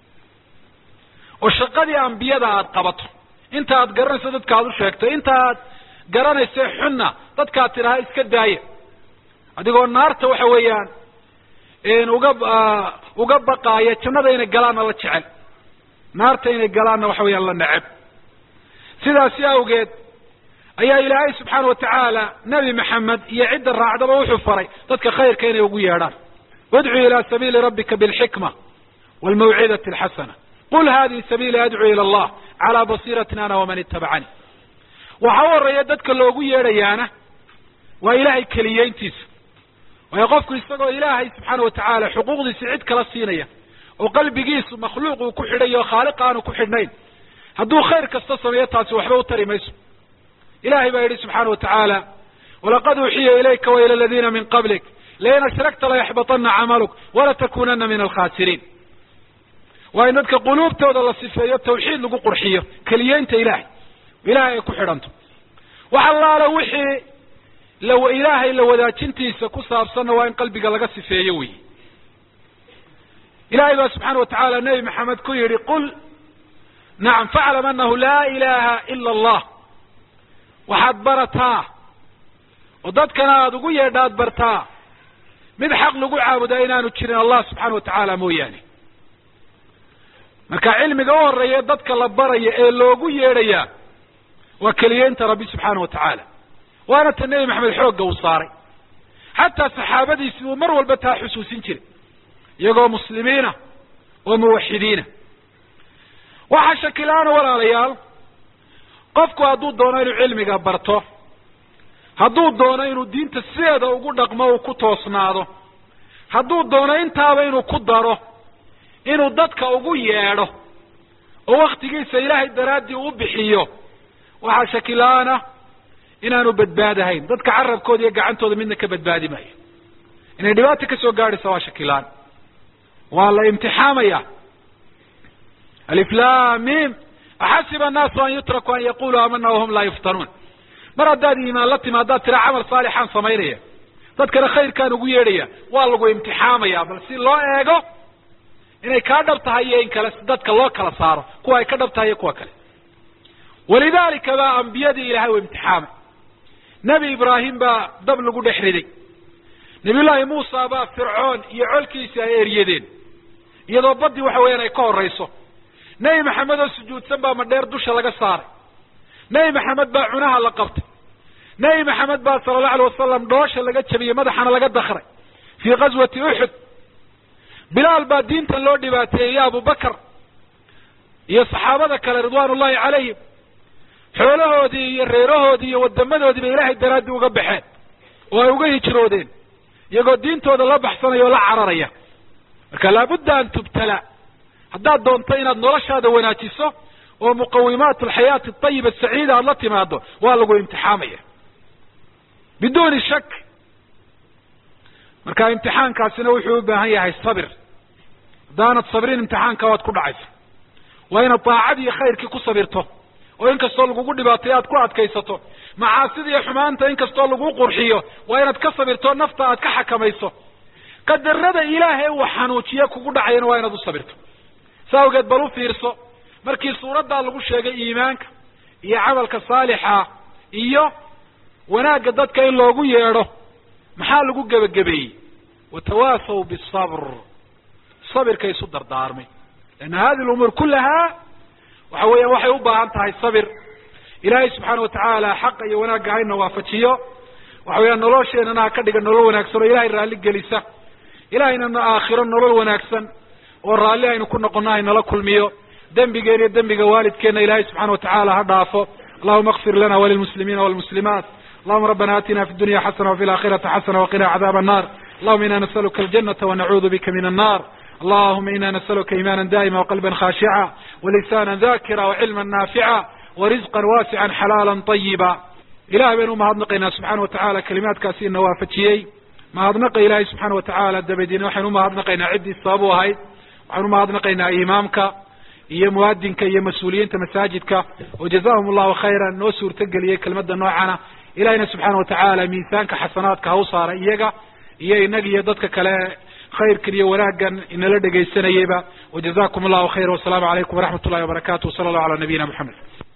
oo shaqadii ambiyada aada qabato inta aad garanayso dadka aad u sheegto inta aad garanayso xunna dadkaad tidhaha iska daaya adigoo naarta waxa weeyaan uga uga baqaaya jannada inay galaanna la jecel naarta inay galaanna waxa weeyaan la neceb sidaasi awgeed ayaa ilaahay subxaana watacaala nebi maxamed iyo cidda raacdaba wuxuu faray dadka khayrka inay ugu yeedhaan wadcu ila sabiili rabbika bilxikma wlmawcidati alxasana qul hadihi sabiili adcuu ila allah calaa basiiratin ana waman itabacani waxa u horeeya dadka loogu yeedhayaana waa ilahay keliyeyntiisa waayo qofku isagoo ilaahay subxaana watacaala xuquuqdiisa cid kala siinaya oo qalbigiisu makhluuq uu ku xidhay oo khaaliq aanu ku xidhnayn hadduu khayr kasta sameeyo taasi waxba u tari mayso ilahay baa yidhi subxaana watacaala walaqad uuxiya ilayka waila aladiina min qablik lain ashragta layaxbatana camaluk walatakunana min alkhasiriin waa in dadka quluubtooda la sifeeyo tawxiid lagu qurxiyo keliyeynta ilahay ilahay ay ku xidhanto wax allaala wixii la ilaahay la wadaajintiisa ku saabsanna waa in qalbiga laga sifeeyo wey ilahay baa subxaana watacaala nebi maxamed ku yidhi qul nacam faclam anahu laa ilaha ila allah waxaad barataa oo dadkana aada ugu yeedhaad bartaa mid xaq lagu caabudaa inaanu jirin allah subxaana watacaala mooyaane marka cilmiga u horeeya dadka la baraya ee loogu yeedhayaa waa keliyeynta rabbi subxaana watacaala waana ta nebi maxamed xoogga uu saaray xataa saxaabadiisi uu mar walba taa xusuusin jiray iyagoo muslimiina oo muwaxidiina waxaa shakila-aana walaalayaal qofku hadduu doono inuu cilmiga barto hadduu doono inuu diinta sideeda ugu dhaqmo uu ku toosnaado hadduu doono intaaba inuu ku daro inuu dadka ugu yeedho oo waktigiisa ilaahay daraaddii u bixiyo waxaa shakila-aan ah inaanu badbaadahayn dadka carabkooda iyo gacantooda midna ka badbaadi maayo inay dhibaata ka soo gaadhaysa waa shakilaan waa la imtixaamaya aliflamim axasiba annaasu an yutraku an yaquluu amana wahum laa yuftanuun mar haddaad iimaan la timi haddaad tira camal saalixaan samaynaya dadkana khayrkaan ugu yeedhaya waa lagu imtixaamaya bal si loo eego inay kaa dhab tahay iyo in kale si dadka loo kala saaro kuwa ay ka dhab tahay iyo kuwa kale walidalika baa ambiyadii ilahay u imtixaamay nebi ibraahim baa dab lagu dhex riday nabiyullaahi muusa baa fircoon iyo colkiisii ay eryadeen iyadoo baddii waxa weeyaan ay ka horayso nebi maxamed oo sujuudsan baa madheer dusha laga saaray nebi maxamed baa cunaha la qabtay nebi maxamed baa sala allahu alay wasalam dhoosha laga jabiyey madaxana laga dakray fii ghaswati uxud bilaal baa diintan loo dhibaateeyey abubakar iyo saxaabada kale ridwaan ullahi calayhim xoolahoodii iyo reerahoodii iyo wadamadoodii bay ilaahay daraaddii uga baxeen oo ay uga hijroodeen iyagoo diintooda la baxsanaya oo la cararaya marka laabudda an tubtala haddaad doonto inaad noloshaada wanaajiso oo muqawimaat alxayaati atayiba asaciida aada la timaado waa lagu imtixaamaya biduuni shak marka imtixaankaasina wuxuu u baahan yahay sabir haddaanad sabrin imtixaanka waad ku dhacaysa waa inaad daacadii iyo khayrkii ku sabirto oo inkastoo lagugu dhibaatayo aad ku adkaysato macaasida iyo xumaanta inkastoo lagu qurxiyo waa inaad ka sabirto nafta aad ka xakamayso qadarada ilaahay uu xanuujiye kugu dhacayana waa inaad u sabirto sa awgeed bal u fiirso markii suuraddaa lagu sheegay iimaanka iyo camalka saalixa iyo wanaagga dadka in loogu yeedho maxaa lagu gebagabeeyey watawaasaw bisabr sabirka isu dardaarmay leanna hadi lumuur kullahaa waxa weeyaan waxay u baahan tahay sabir ilaahay subxaana watacaala xaqa iyo wanaagga hayna waafajiyo waxa weeyaan nolosheenana ha ka dhiga nolol wanaagsan oo ilahay raalli gelisa ilahaynana aakhiro nolol wanaagsan oo raalli aynu ku noqono haynala kulmiyo dembigeen iyo dembiga waalidkeenna ilahay subxana watacaala ha dhaafo allahuma akfir lana walilmuslimiina walmuslimaat allahuma rabbana aatina fi dunya xasana wafi laakhirati xasana waqina cadaab annar allahuma ina nasaluka aljanata wanacuudu bika min annar allahuma ina nasaluka iimana daa'ima waqalba khashica walisana dakira wacilma naafica warisqa waasica xalaala طayiba ilahay baynu umahadnaqaynaa subxana watacaala kalimaadkaasi ina waafajiyey mahadnaqa ilahay subxaana watacaala dabadeedna waxaynu umahadnaqaynaa ciddii sabab u ahayd waxaynu umahadnaqaynaa imaamka iyo muadinka iyo mas-uuliyiinta masaajidka oo jazahum allahu khayran noo suurtageliyey kelmadda noocana ilahayna subxaana watacaala miisaanka xasanaadka ha u saara iyaga iyo inaga iyo dadka kale khayrkan iyo wanaaggan inala dhegaysanayeyba wajazakum allahu khayra wasalaamu calaykum waraxmat ullahi wabarakatu wsala allahu ala nabiyina moxamed